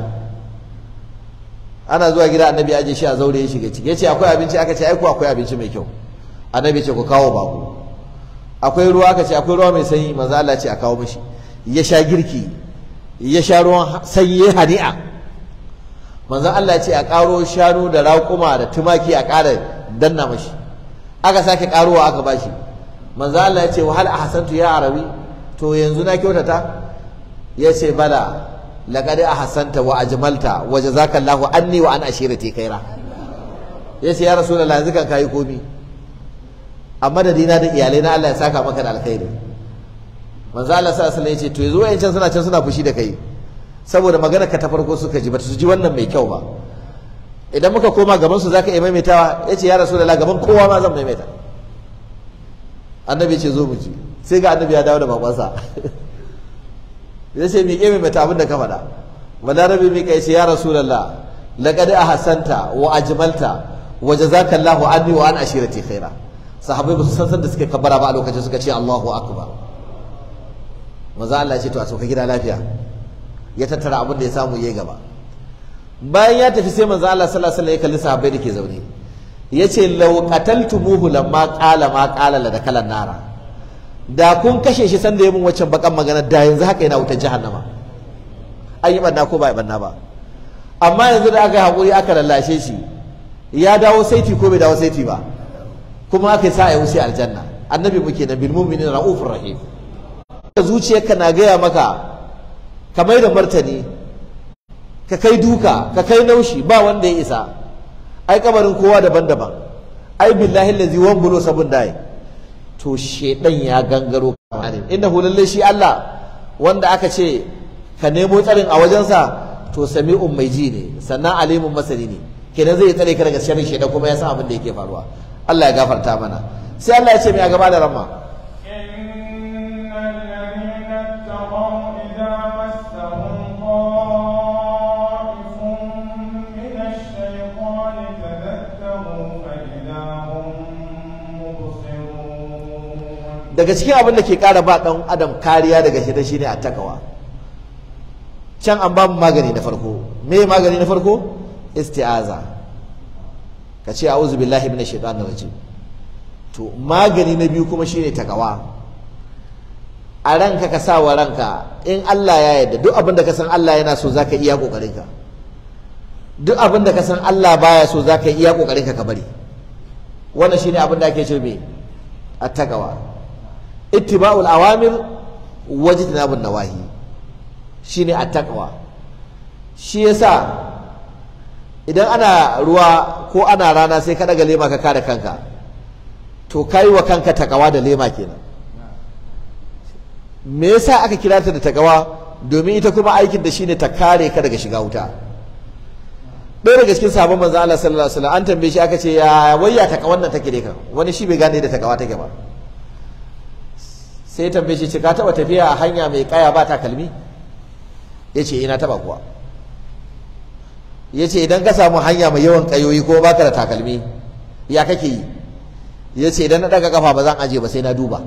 ana zuwa gida annabi ya aje shi a zaure ya shiga ciki yace akwai abinci aka ce ai ku akwai abinci mai kyau annabi ya ce ku kawo bako akwai ruwa aka ce akwai ruwa mai sanyi manzo Allah ce a kawo mishi ya sha girki ya sha ruwan sanyi hani'a manzo Allah ce a karo shanu da raƙuma da tumaki a ƙara danna mashi aka sake karowa aka bashi manzo Allah ya ce wa hal ahsantu ya arabi to yanzu na kyautata ya ce bala laqad ahsanta wa ajmalta wa jazakallahu anni wa an ashirati khaira ya ce ya rasulullahi yanzu kan kai komi a madadina da iyalai na Allah ya saka maka da alkhairi manzo Allah sallallahu alaihi wasallam ya ce to yanzu wayancan suna can suna fushi da kai saboda magana ka ta farko suka ji bata su ji wannan mai kyau ba idan muka koma gaban su zaka iya maimaitawa yace ya rasulullahi gaban kowa ma zan maimaita annabi ce zo mu ji sai ga annabi ya dawo da babansa ya ce miƙe maimaita abin da ka faɗa balarabe miƙa ya ce ya rasulallah laqad ahsanta wa ajmalta wa jazakallahu anni wa an ashirati khaira sahabbai ba su san san da suke kabbara ba a lokacin suka ce Allahu akbar maza Allah ya ce to a sauka gida lafiya ya tattara abin da ya samu yayi gaba bayan ya tafi sai manzo Allah sallallahu alaihi wasallam ya kalli sahabbai da ke zaune yace law qataltumuhu lamma qala ma qala la dakalan nara da kun kashe shi sanda ya mun waccan bakan magana da yanzu haka yana wutar jahannama an yi banna ko ba yi banna ba amma yanzu da aka haƙuri aka lallashe shi ya dawo saiti ko bai dawo saiti ba kuma aka sa ya wuce aljanna annabi muke na bil mu'minin raufur rahim zuciyarka na gaya maka ka mai da martani ka kai duka ka kai naushi ba wanda ya isa ai kabarin kowa daban-daban ai billahi allazi wan bulo sabun dai to shedan ya gangaro kamarin inda lalle shi Allah wanda aka ce ka nemo tsarin a wajensa to sami'un mai ji ne sannan alimun masani ne kenan zai tsare ka daga sharrin shedan kuma ya san abin da yake faruwa Allah ya gafarta mana sai Allah ya ce mai a gaba da ramma إن الذين اتقوا إذا مسهم طائف من الشيطان تذكروا فإذا هم مبصرون daga cikin abin da ke ƙara ba ɗan adam kariya daga shi shine a takawa can an ba mu magani na farko me magani na farko isti'aza ka ce a'udhu billahi minash shaitanir rajim to magani na biyu kuma shine takawa a ranka ka sa wa ranka in Allah ya yarda duk abin da ka san Allah yana so zaka iya kokarin ka duk abin da ka san Allah baya so zaka iya kokarin ka ka bari wannan shine abin da ake ce me attaqwa ittiba'ul awamir wajtinabun nawahi shine attaqwa shi yasa idan ana ruwa ko ana rana sai ka daga lema ka kare kanka to kai wa kanka takawa da lema kenan me yasa aka kira ta da takawa domin ita kuma aikin da shine ta kare ka daga shiga wuta ɗaya daga cikin sabon manzo Allah sallallahu alaihi wasallam an tambaye shi aka ce ya wayya takawan nan take dai kan wani shi bai gane da takawa take ba sai tambaye shi ce ka taba tafiya a hanya mai kaya ba takalmi yace ina taba kuwa yace idan ka samu hanya mai yawan kayoyi ko baka da takalmi ya kake yi yace idan na daga kafa ba zan aje ba sai na duba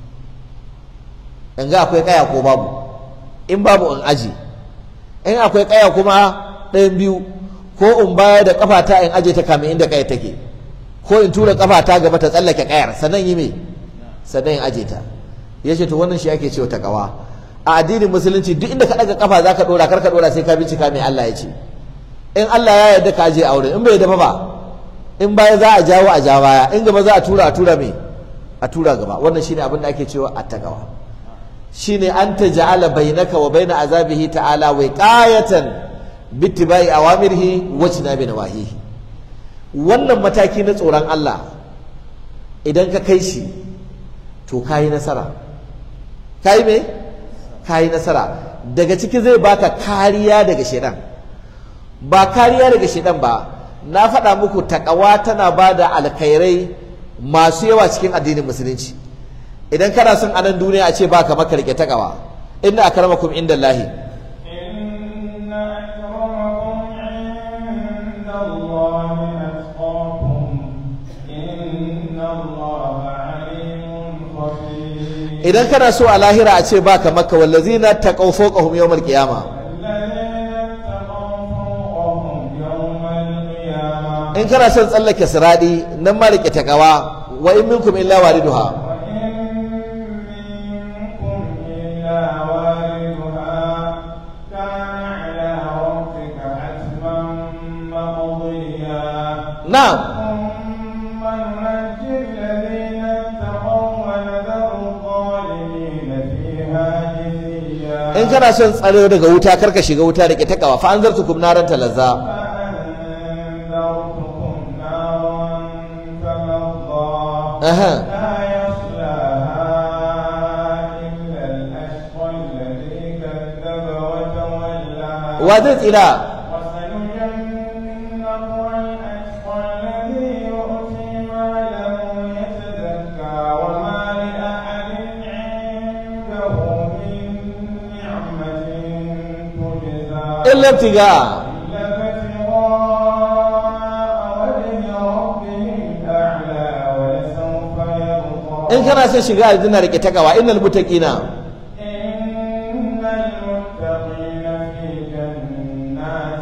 in ga akwai kaya ko babu in babu in aje in akwai kaya kuma ɗayan biyu ko in baya da kafata in aje ta kame inda kaya take ko in tura kafata gaba ta tsallake kayar sannan yi me sannan in aje ta yace to wannan shi ake cewa takawa a addinin musulunci duk inda ka daga kafa zaka dora kar ka dora sai ka bincika me Allah ya ce in Allah ya yarda ka aje aure in bai yarda ba in baya za a jawo a ja baya in gaba za a tura a tura me a tura gaba wannan shine abin da ake cewa attaqwa shine an taj'ala bainaka wa baina azabihi ta'ala wiqayatan bittibai awamirihi wa jinabi nawahihi wannan mataki na tsoron Allah idan ka kai shi to kayi nasara kayi me kayi nasara daga ciki zai baka kariya daga shedan ba kariya daga shedan ba na faɗa muku takawa tana ba da alkhairai masu yawa cikin addinin musulunci idan kana son anan duniya a ce ba ka maka rike takawa inna akramakum inda lahi إن أكرمكم عند الله أتقاكم إن الله عليم خبير idan kana so a lahira a ce ba ka maka wallazina taqaw fawqahum yawmal qiyama الذين اتقوا فوقهم يوم القيامة in kana son tsallake siradi nan ma rike takawa wa in minkum illa wariduha وإن منكم إلا واردها كان على ربك حتما مقضيا na'am ثم ننجي الذين اتقوا ونذر الظالمين فيها جثيا in kana son tsaro daga wuta karka shiga wuta rike takawa fa anzartukum naran talazza فأنذرتكم نارا تلظى aha لا يصلاها إلا الأشقى الذي كذب وتولى wa zai tsira وسيجنبها الأشقى الذي يؤتي ماله يتزكى وما لأحد عنده من نعمة تجزى illa ibtiga إلا ابتغاء وجه ربه الأعلى ولسوف يرضى in kana son shiga aljanna rike takawa innal muttaqina إن المتقين في جنات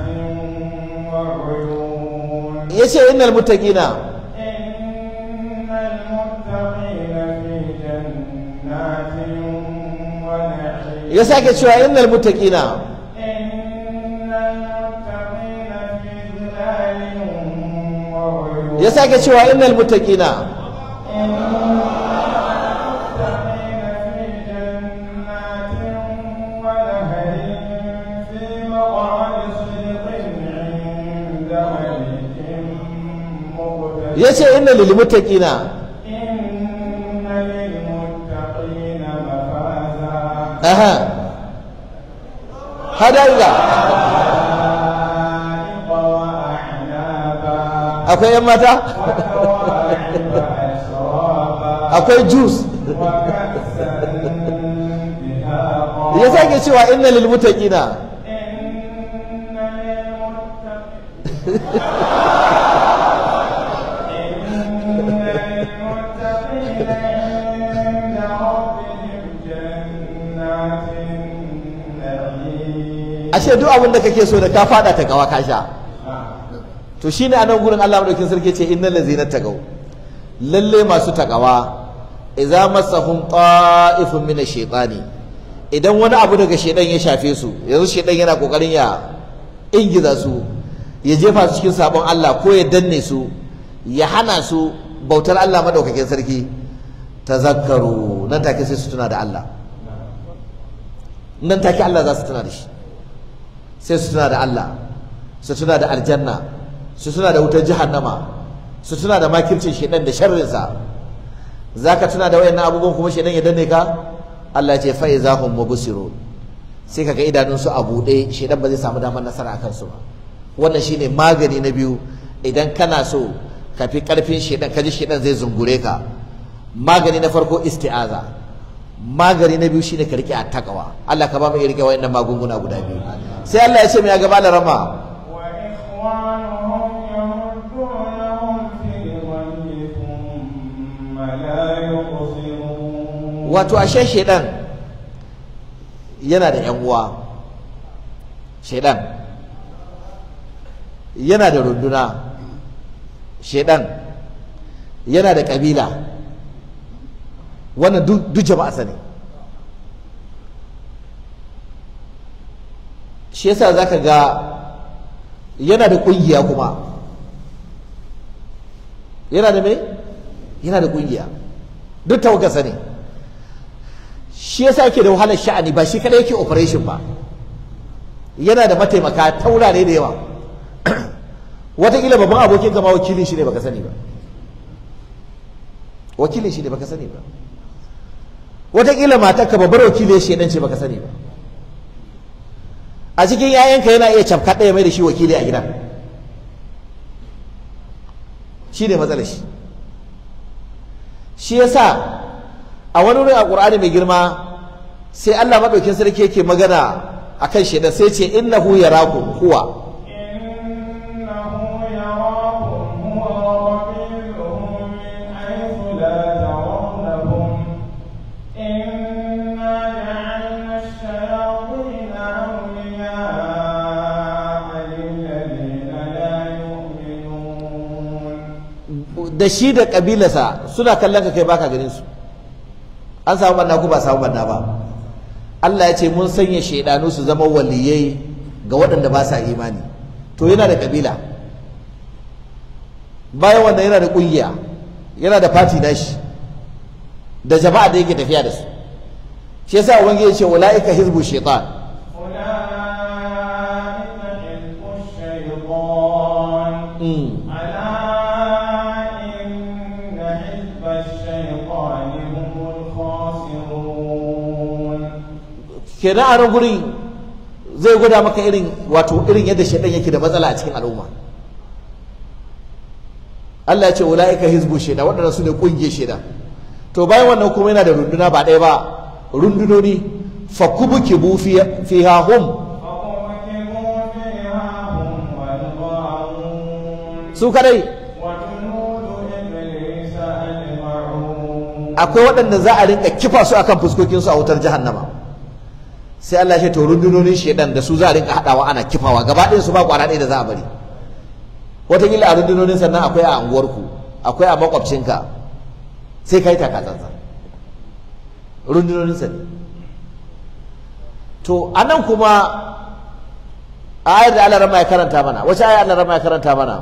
وعيون yace innal muttaqina إن المتقين في جنات ونعيم ya sake cewa innal muttaqina إن المتقين في ظلال وعيون ya sake cewa innal muttaqina المتقين في جنات ونهر في مقعد صدق عند ملك مقتدر yace innal lil muttaqina إن للمتقين مفازا aha hadanga حدائق وأعنابا akwai yan mata وكواعب أترابا akwai juice وكأسا دهاقا ya sake cewa innal lil muttaqina إن للمتقين إن للمتقين عند ربهم جنات النعيم ashe duk abin da kake so da ka fada ta gawa ka sha to shine a nan gurin Allah madaukin sarki ce innal ladzina tagaw lalle masu takawa idza massahum ta'ifun min ash-shaytani idan wani abu daga shedan ya shafe su yanzu shedan yana kokarin ya ingiza su ya jefa su cikin sabon Allah ko ya danne su ya hana su bautar Allah madaukakin sarki tazakkaru nan take sai su tuna da Allah nan take Allah za su tuna da shi sai su tuna da Allah su tuna da aljanna su tuna da wutar jahannama su tuna da makircin shedan da sharrinsa zaka tuna da wayannan abubuwan kuma shedan ya danne ka Allah ya ce fa izahum mubsirun sai kaga idanun su a bude shedan ba zai samu damar nasara akan su ba wannan shine magani na biyu idan kana so ka fi karfin shedan kaji shedan zai zungure ka magani na farko isti'aza magani na biyu shine ka rike attaqwa Allah ka ba mu rike wayannan magunguna guda biyu sai Allah ya ce mai gaba da rama وإخوانهم يمدونهم في الغي ثم لا يقصرون wato ashe shedan yana da yan uwa shedan yana da runduna shedan yana da kabila wannan duk duk jama'a sani shi yasa zaka ga yana da kungiya kuma yana da me yana da kungiya duk tawagarsa ne shi yasa yake da wahalar sha'ani ba shi kada yake operation ba yana da mataimaka ta wurare da yawa wataƙila babban abokin kama wakilin shi ne baka sani ba wakilin shi ne baka sani ba wataƙila matarka babbar wakilin shi ce baka sani ba a cikin 'ya'yanka yana iya cafka ɗaya mai da shi wakili a gidan shi ne matsalar shi shi yasa a wani wurin a ƙur'ani mai girma sai Allah maɗaukin sarki yake magana akan shaidan sai ce innahu yarakum huwa إنه يراكم هو وقبيله من حيث لا ترونهم إنا جعلنا الشياطين أولياء للذين لا يؤمنون da shi da kabilarsa suna kallon ka kai baka ganin su an samu banna ko ba samu banna ba Allah ya ce mun sanya shaidanu su zama waliyai ga waɗanda ba sa imani to yana da kabila bayan wannan yana da ƙungiya yana da fati nashi da jama'a da yake tafiya da su shi yasa ubangiji ya ce ulaika hizbu shaitan أولئك حزب الشيطان mm. ألا إن حزب الشيطان هم الخاسرون kenan a nan gurin zai gwada maka irin wato irin yadda shaidan yake da matsala a cikin al'umma Allah ya ce ulaika hizbu shaidan waɗannan su ne ƙungiyar shaidan to bayan wannan kuma yana da runduna ba ɗaya ba rundunoni fakubukibu fi- fiha hum فأركبوا فيها هم والغاوون su kadai وجنود إبليس أجمعون akwai waɗanda za a rinka kifa su akan fuskokinsu a wutar jahannama sai Allah ya ce to rundunonin shaidan da su za a rinka haɗawa ana kifawa gaba ɗayan su ba kwana ɗaya da za a bari wataƙila a rundunonin sannan akwai a anguwarku akwai a makwabcinka sai ka yi takatsantsan rundunonin sa ne to a nan kuma ayar da Allah rama ya karanta mana wace ayar Allah rama ya karanta mana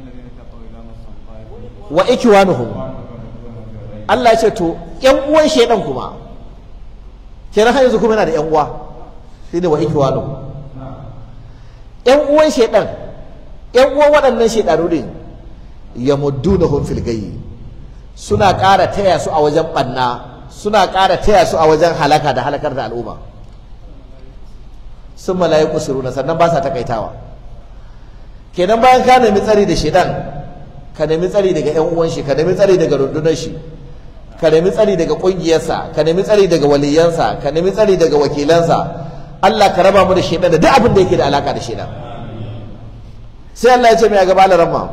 wa ikiwanuhum Allah ya ce to ƴan uwan shaidan kuma kenan har yanzu kuma yana da ƴan uwa shine wa ikwanu ƴan uwan shaidan ƴan uwan waɗannan shaidanu din yamuddunahum fil gayyi suna ƙara taya su a wajen ɓanna suna ƙara taya su a wajen halaka da halakar da al'umma sun mala'iku suruna sannan ba sa takaitawa kenan bayan ka nemi tsari da shaidan ka nemi tsari daga ƴan uwan shi ka nemi tsari daga rundunar shi ka nemi tsari daga ƙungiyarsa ka nemi tsari daga waliyansa ka nemi tsari daga wakilansa Allah ka raba mu da shaidan da duk abin da yake da alaka da shaidan sai Allah ya ce mai a gaba larama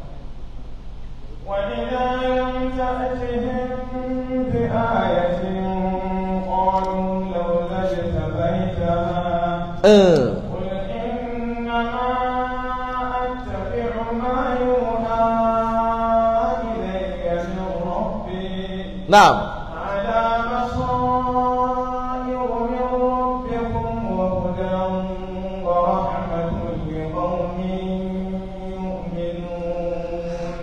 وإذا لم تأتهم بآية قالوا لولا اجتبيتها قل إنما أتبع ما يوحى إلي من ربي na'am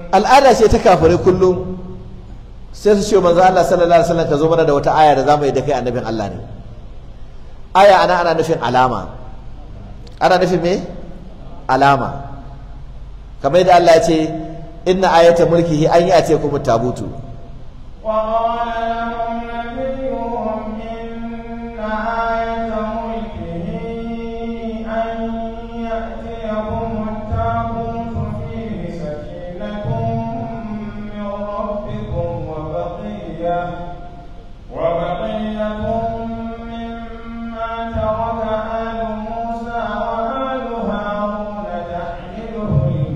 al'ada ce ta kafirai kullum sai su ce manzo Allah sallallahu alaihi wasallam ka zo mana da wata aya da zamu yi da kai annabin Allah ne aya ana ana nufin alama ana nufin me alama kamar yadda Allah ya ce inna ayata mulkihi an yi ate kuma tabutu وقال لهم نبيهم إن آية ملكه أن يأتيكم التابوت فيه سكينة من ربكم وبقية وبقية مما ترك آل موسى وآل هارون تحمله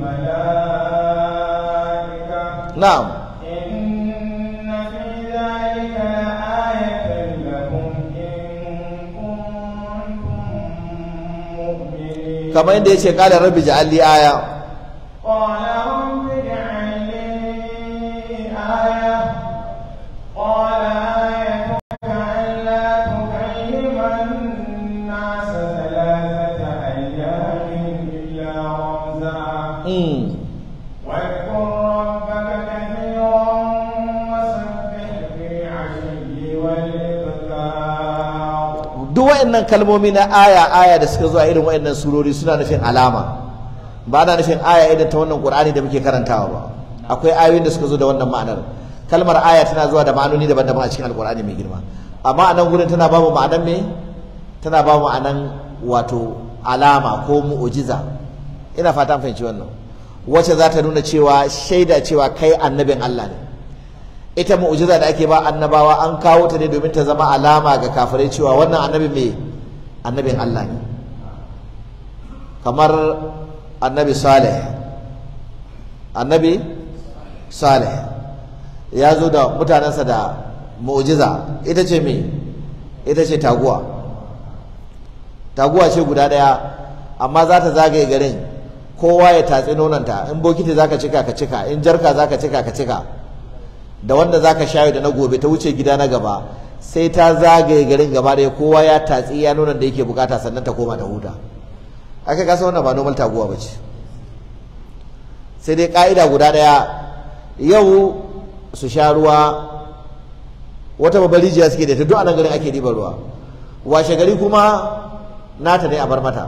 الملائكة na'am إن في ذلك لآية لكم إن كنتم مؤمنين kamar yadda yace qala rabbi ja'al li aya قال رب اجعل لي آية قال آيتك ألا تكلم الناس ثلاثة أيام إلا رمزا mm. واذكر ربك كثيرا وسبح بالعشي والإبكار duk waɗannan kalmomi na aya aya da suka zuwa irin waɗannan surori suna nufin alama ba na nufin aya irin ta wannan qur'ani da muke karantawa ba akwai ayoyin da suka zo da wannan ma'anar kalmar aya tana zuwa da ma'anoni daban-daban a cikin alqur'ani mai girma amma a nan gurin tana babu ma'anan me tana babu ma'anan wato alama ko mu'ujiza ina fata an fahimci wannan wacce za ta nuna cewa shaida cewa kai annabin Allah ne ita mu'jiza da ake ba annabawa an kawo ta ne domin ta zama alama ga kafirai cewa wannan annabi mai annabin Allah ne kamar annabi Saleh annabi Saleh ya zo da mutanensa da mu'jiza ita ce me ita ce taguwa taguwa ce guda ɗaya amma za ta zagaye garin kowa ya tatsi nonanta in bokiti zaka cika ka cika in jarka zaka cika ka cika da wanda zaka shayo da na gobe ta wuce gida na gaba sai ta zagaye garin gaba da kowa ya tatsi ya nonon da yake bukata sannan ta koma ta huta aka kasa wannan ba normal taguwa ba ce sai dai ka'ida guda daya yau su sha ruwa wata babbar rijiya suke da ta duk a nan garin ake ɗiban ruwa washe gari kuma nata ne a bar mata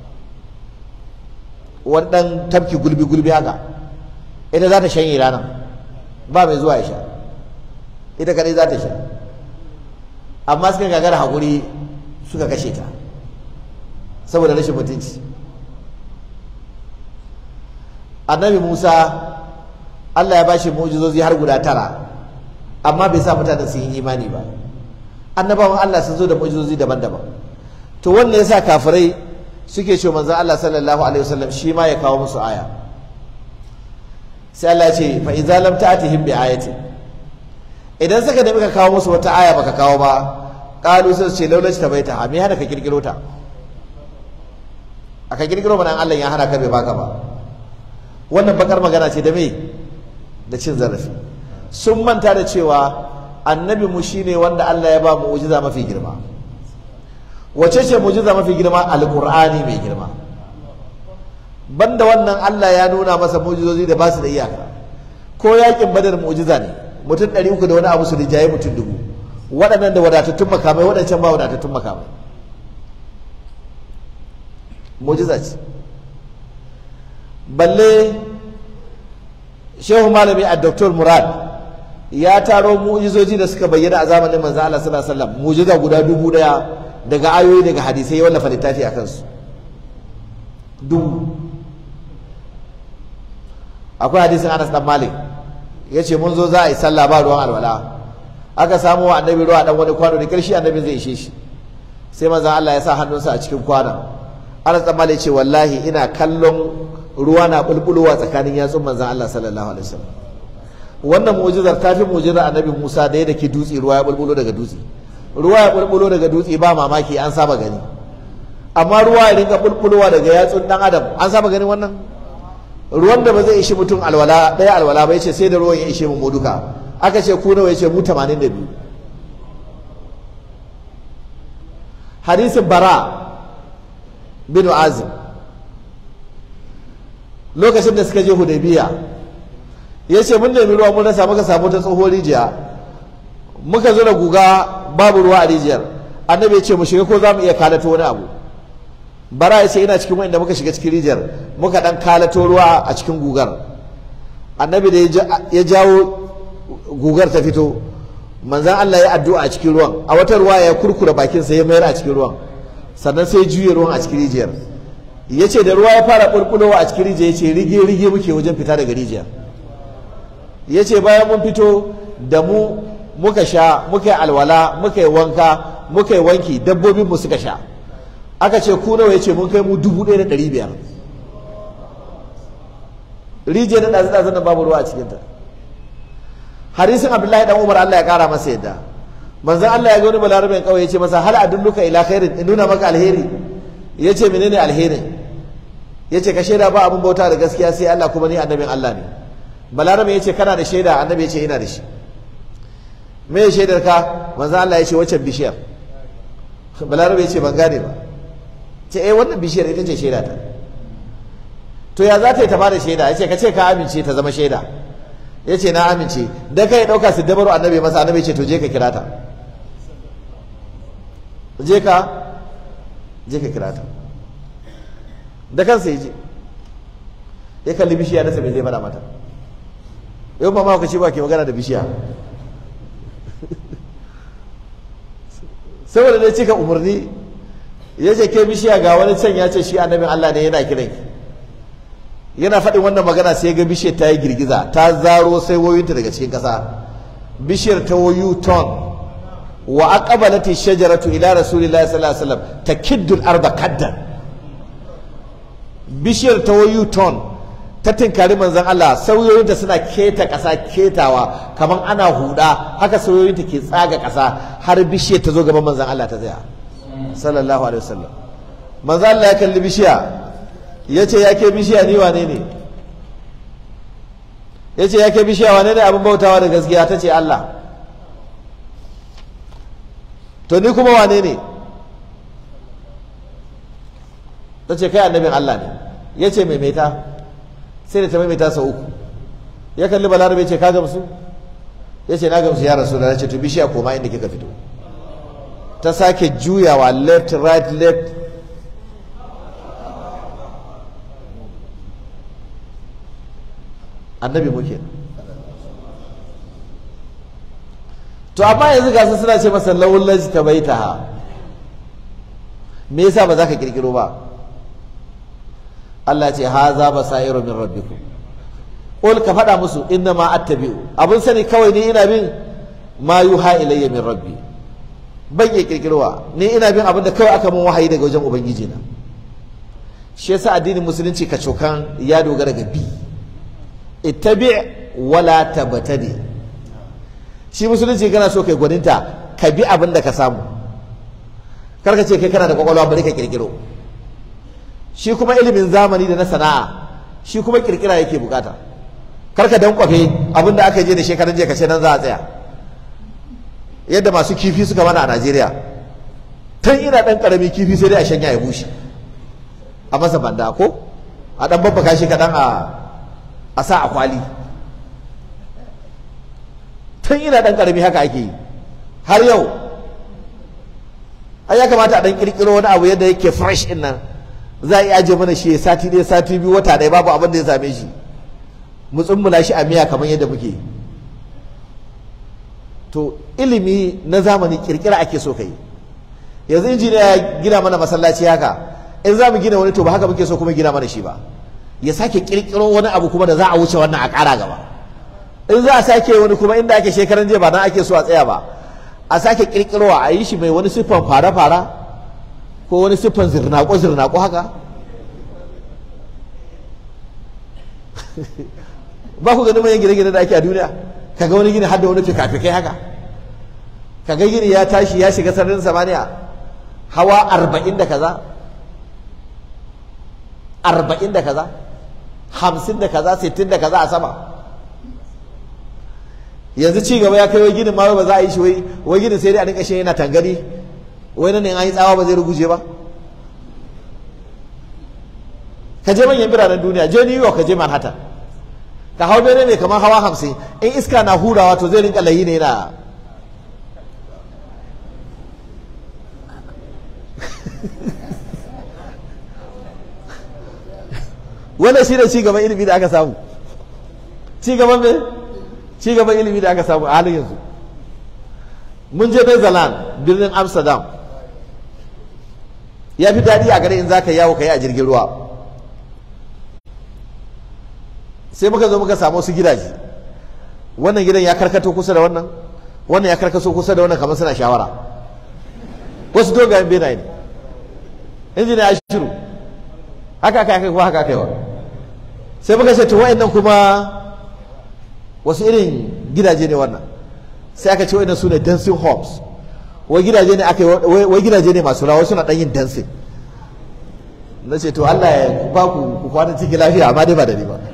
wani ɗan tafki gulbi gulbi haka ita za ta shanye ranar ba mai zuwa ya sha ita kadai za ta sha amma suka gagara haƙuri suka kashe ta saboda rashin mutunci annabi musa allah ya ba shi mu'jizozi har guda tara amma bai sa mutane su yi imani ba annabawan allah sun zo da mu'jizozi daban-daban to wannan yasa kafirai suke ce manzon allah sallallahu alaihi wasallam shi ma ya kawo musu aya sai Allah ce fa idza lam ta'tihim bi ayati idan suka nemi ka kawo musu wata aya baka kawo ba qalu sai su ce laulaci ta baita me hana ka kirkiro ta aka kirkiro mana Allah ya hana ka bai baka ba wannan bakar magana ce da me da cin zarafi sun manta da cewa annabi mu shine wanda Allah ya ba mu mu'jiza mafi girma wace ce mu'jiza mafi girma alqur'ani mai girma banda wannan Allah ya nuna masa mu'jizozi da ba su da iyaka ko yakin badar mu'jiza ne mutum ɗari uku da wani abu su rijaye mutum dubu waɗannan da wadatattun makamai waɗancan ba wadatattun makamai mu'jiza ce balle shehu malami a doktor murad ya taro mu'jizoji da suka bayyana a zamanin manzo Allah sallallahu alaihi wasallam mu'jiza guda dubu daya daga ayoyi daga hadisai ya wallafa littafi a kansu dubu akwai hadisin Anas dan Malik yace mun zo za a yi sallah ba ruwan alwala aka samu wa annabi ruwa dan wani kwano da karshe annabi zai ishe shi sai manzon Allah ya sa hannunsa a cikin kwanon Anas dan Malik ce wallahi ina kallon ruwa na bulbulowa tsakanin yatsun manzon Allah sallallahu alaihi wasallam wannan mu'jizar ta fi mu'jizar annabi Musa da yadda ke dutse ruwa ya bulbulo daga dutse ruwa ya bulbulo daga dutse ba mamaki an saba gani amma ruwa ya rinka bulbulowa daga yatsun dan adam an saba gani wannan ruwan da ba zai ishi mutum alwala ɗaya alwala ba yace sai da ruwan ya ishe mu duka aka ce ku nawa yace mu 82 hadisin bara bin azim lokacin da suka je hudaybiya ya ce mun nemi ruwa mun rasa muka samu ta tsohon rijiya muka zo da guga babu ruwa a rijiyar annabi ya ce mu shiga ko za mu iya kalato wani abu bara ya ce ina cikin wanda muka shiga cikin rijiyar muka dan kalato ruwa a cikin gugar annabi da ya jawo gugar ta fito manzan Allah ya addu'a a cikin ruwan a wata ruwa ya kurkura bakinsa ya mayar a cikin ruwan sannan sai juye ruwan a cikin rijiyar ya ce da ruwa ya fara ɓulɓulowa a cikin rijiyar ya ce rige rige muke wajen fita daga rijiyar ya ce bayan mun fito da mu muka sha muka yi alwala muka yi wanka muka yi wanki dabbobinmu suka sha aka ce ku nawa ya ce mun kai mu dubu ɗaya da ɗari biyar rijiyar da ɗazu ɗazu nan babu ruwa a cikinta hadisin abdullahi dan umar allah ya ƙara masa yadda manzon allah ya ga wani balarabin kawai ya ce masa hal adulluka ila khairin in nuna maka alheri ya ce menene alherin ya ce ka shaida ba abin bauta da gaskiya sai allah kuma ni annabin allah ne balarabe ya ce kana da shaida annabi ya ce ina da shi me ya shaidar ka manzon allah ya ce waccan bishiyar balarabe ya ce ban gane ba ce eh wannan bishiyar ita ce shaida ta to ya za ta yi ta bada shaida ya ce ka ce ka amince ta zama shaida ya ce na amince da kai ɗauka su dabaru annabi masa annabi ce to je ka kira ta je ka je ka kira ta da kansa ya je ya kalli bishiya na sabai zai fada mata yau ma ma ce ba ke magana da bishiya saboda dai cika umarni ya ce ke bishiya ga wani can ya ce shi annabin Allah ne yana kiran ki yana faɗin wannan magana sai ga bishiyar ta yi girgiza ta zaro sai wayoyinta daga cikin ƙasa bishiyar ta wayu ton wa aqbalati shajaratu ila rasulillahi sallallahu alaihi wasallam takiddu al-arda kaddan bishiyar ta wayu ton ta tinkari manzon Allah sauyoyinta suna keta ƙasa ketawa kamar ana huda haka sauyoyinta ke tsaga ƙasa har bishiyar ta zo gaban manzon Allah ta tsaya sallallahu alaihi wasallam manzon Allah ya kalli bishiya ya ce ya ke bishiya ni wane ne ya ce ya ke bishiya wane ne abin bautawa da gaskiya ta ce Allah to ni kuma wane ne ta ce kai annabin Allah ne ya ce maimaita sai da ta maimaita sau uku ya kalli balarabe ce ka gamsu ya ce na gamsu ya rasu da ce to bishiya koma inda kika fito ta sake juyawa left right left annabi muke to amma yanzu gasu suna ce masa lawullaji ta bai ha me yasa ba za ka kirkiro ba Allah ce ha za ba sa'iru min rabbikum qul ka faɗa musu inna ma attabi'u abun sani kawai ni ina bin ma yuha ilayya min rabbi ban iya kirkirowa ni ina bin abin da kawai aka mun wahayi daga wajen ubangiji na shi yasa addinin musulunci ka cokan ya dogara ga bi ittabi wala tabtadi shi musulunci kana so kai gwaninta ka bi abin da ka samu karka ce kai kana da kwakwalwa bari ka kirkiro shi kuma ilimin zamani da na sana'a shi kuma kirkira yake bukata karka dan kwafe abin da aka je da shekaran jiya ka ce nan za a tsaya yadda masu kifi suka mana a Najeriya tun ina dan karami kifi sai dai a shanya ya bushe a masa banda ko a dan babbaka shi kadan a a sa a kwali tun ina dan karami haka ake yi har yau ai ya kamata a dan kirkiro wani abu yadda yake fresh din nan za a iya aje mana shi sati ɗaya sati biyu wata ɗaya babu abin da ya same shi mu tsummula shi a miya kamar yadda muke to ilimi na zamani kirkira ake so kai yanzu injiniya ya gina mana masallaci haka in za mu gina wani to ba haka muke so kuma gina mana shi ba ya sake kirkiro wani abu kuma da za a wuce wannan a ƙara gaba in za a sake wani kuma inda ake shekaran jiya ba nan ake so a tsaya ba a sake kirkirowa a yi shi mai wani siffan fara-fara ko wani siffan zirnaƙo-zirnaƙo haka ba ku ganin manyan gine-gine da ake a duniya kaga wani gini har da wani fikafikai haka kaga gini ya tashi ya shiga sararin samaniya hawa arba'in da kaza arba'in da kaza hamsin da kaza sittin da kaza a sama yanzu ci gaba ya kai wai ginin ma ba za a yi shi wai wai ginin sai dai a rinka shi yana tangari wai nan ne an yi tsawa ba zai ruguje ba ka je manyan biranen duniya je New York ka je Manhattan ka hau bene mai kamar hawa hamsin in iska na hurawa to zai rinka layi ne na wannan shi ne cigaban ilimi da aka samu cigaban me cigaban ilimi da aka samu a halin yanzu mun je Netherlands birnin Amsterdam ya fi daɗi a gare in za ka yawo ka yi a jirgin ruwa sai muka zo muka samu su gidaje wannan gidan ya karkato kusa da wannan wannan ya karkaso kusa da wannan kamar suna shawara wasu dogayen benaye ne injina ya shiru haka aka kai kuma haka kai wa sai muka ce to wa'annan kuma wasu irin gidaje ne wannan sai aka ce wa'annan su ne dancing homes wai gidaje ne aka wai gidaje ne masu rawa suna dan yin dancing na ce to Allah ya ba ku ku kwana cikin lafiya amma dai ba da ni ba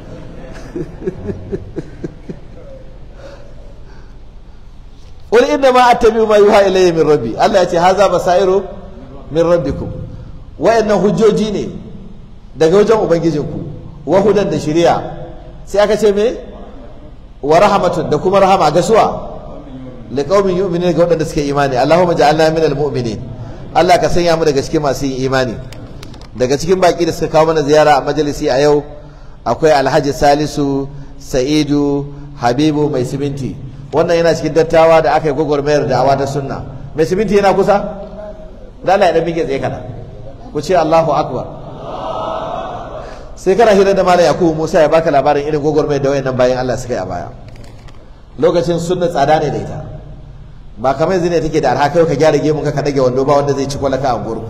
wani inda ma attabi ma yuha ilayya min rabbi Allah ya ce haza basairu min rabbikum wayannan hujjoji ne daga wajen ubangijinku wa hudan da shari'a sai aka ce me wa rahmatun da kuma rahama ga suwa liqaumin yu'minuna ga wadanda suke imani Allahumma ja'alna minal mu'minin Allah ka sanya mu daga cikin masu yin imani daga cikin baki da suka kawo mana ziyara a majalisi a yau akwai Alhaji Salisu Sa'idu Habibu mai siminti wannan yana cikin dattawa da aka yi gwagwarmayar da'awa ta sunna mai siminti yana kusa da Allah ya dan mike tsaye kana ku ce Allahu akbar sai kana hira da malam Yakubu Musa ya baka labarin irin gwagwarmayar da wayannan bayan Allah suka yi a baya lokacin sunna tsada ne da ita ba kamar yanzu ne take da arha kai ka gyara gemun ka ka dage wando ba wanda zai ci kwalaka a gurku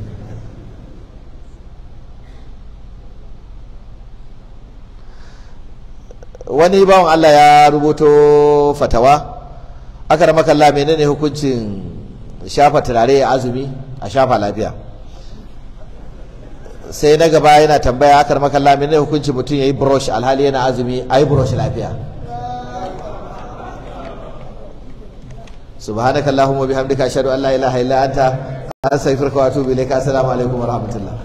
wani bawan Allah ya rubuto fatawa aka da makalla menene hukuncin shafa turare a azumi a shafa lafiya sai na gaba yana tambaya aka da makalla menene hukuncin mutum ya yi brush alhali yana azumi a yi brush lafiya subhanakallahumma bihamdika ashhadu an la ilaha illa anta astaghfiruka wa atubu ilayka assalamu alaikum wa rahmatullah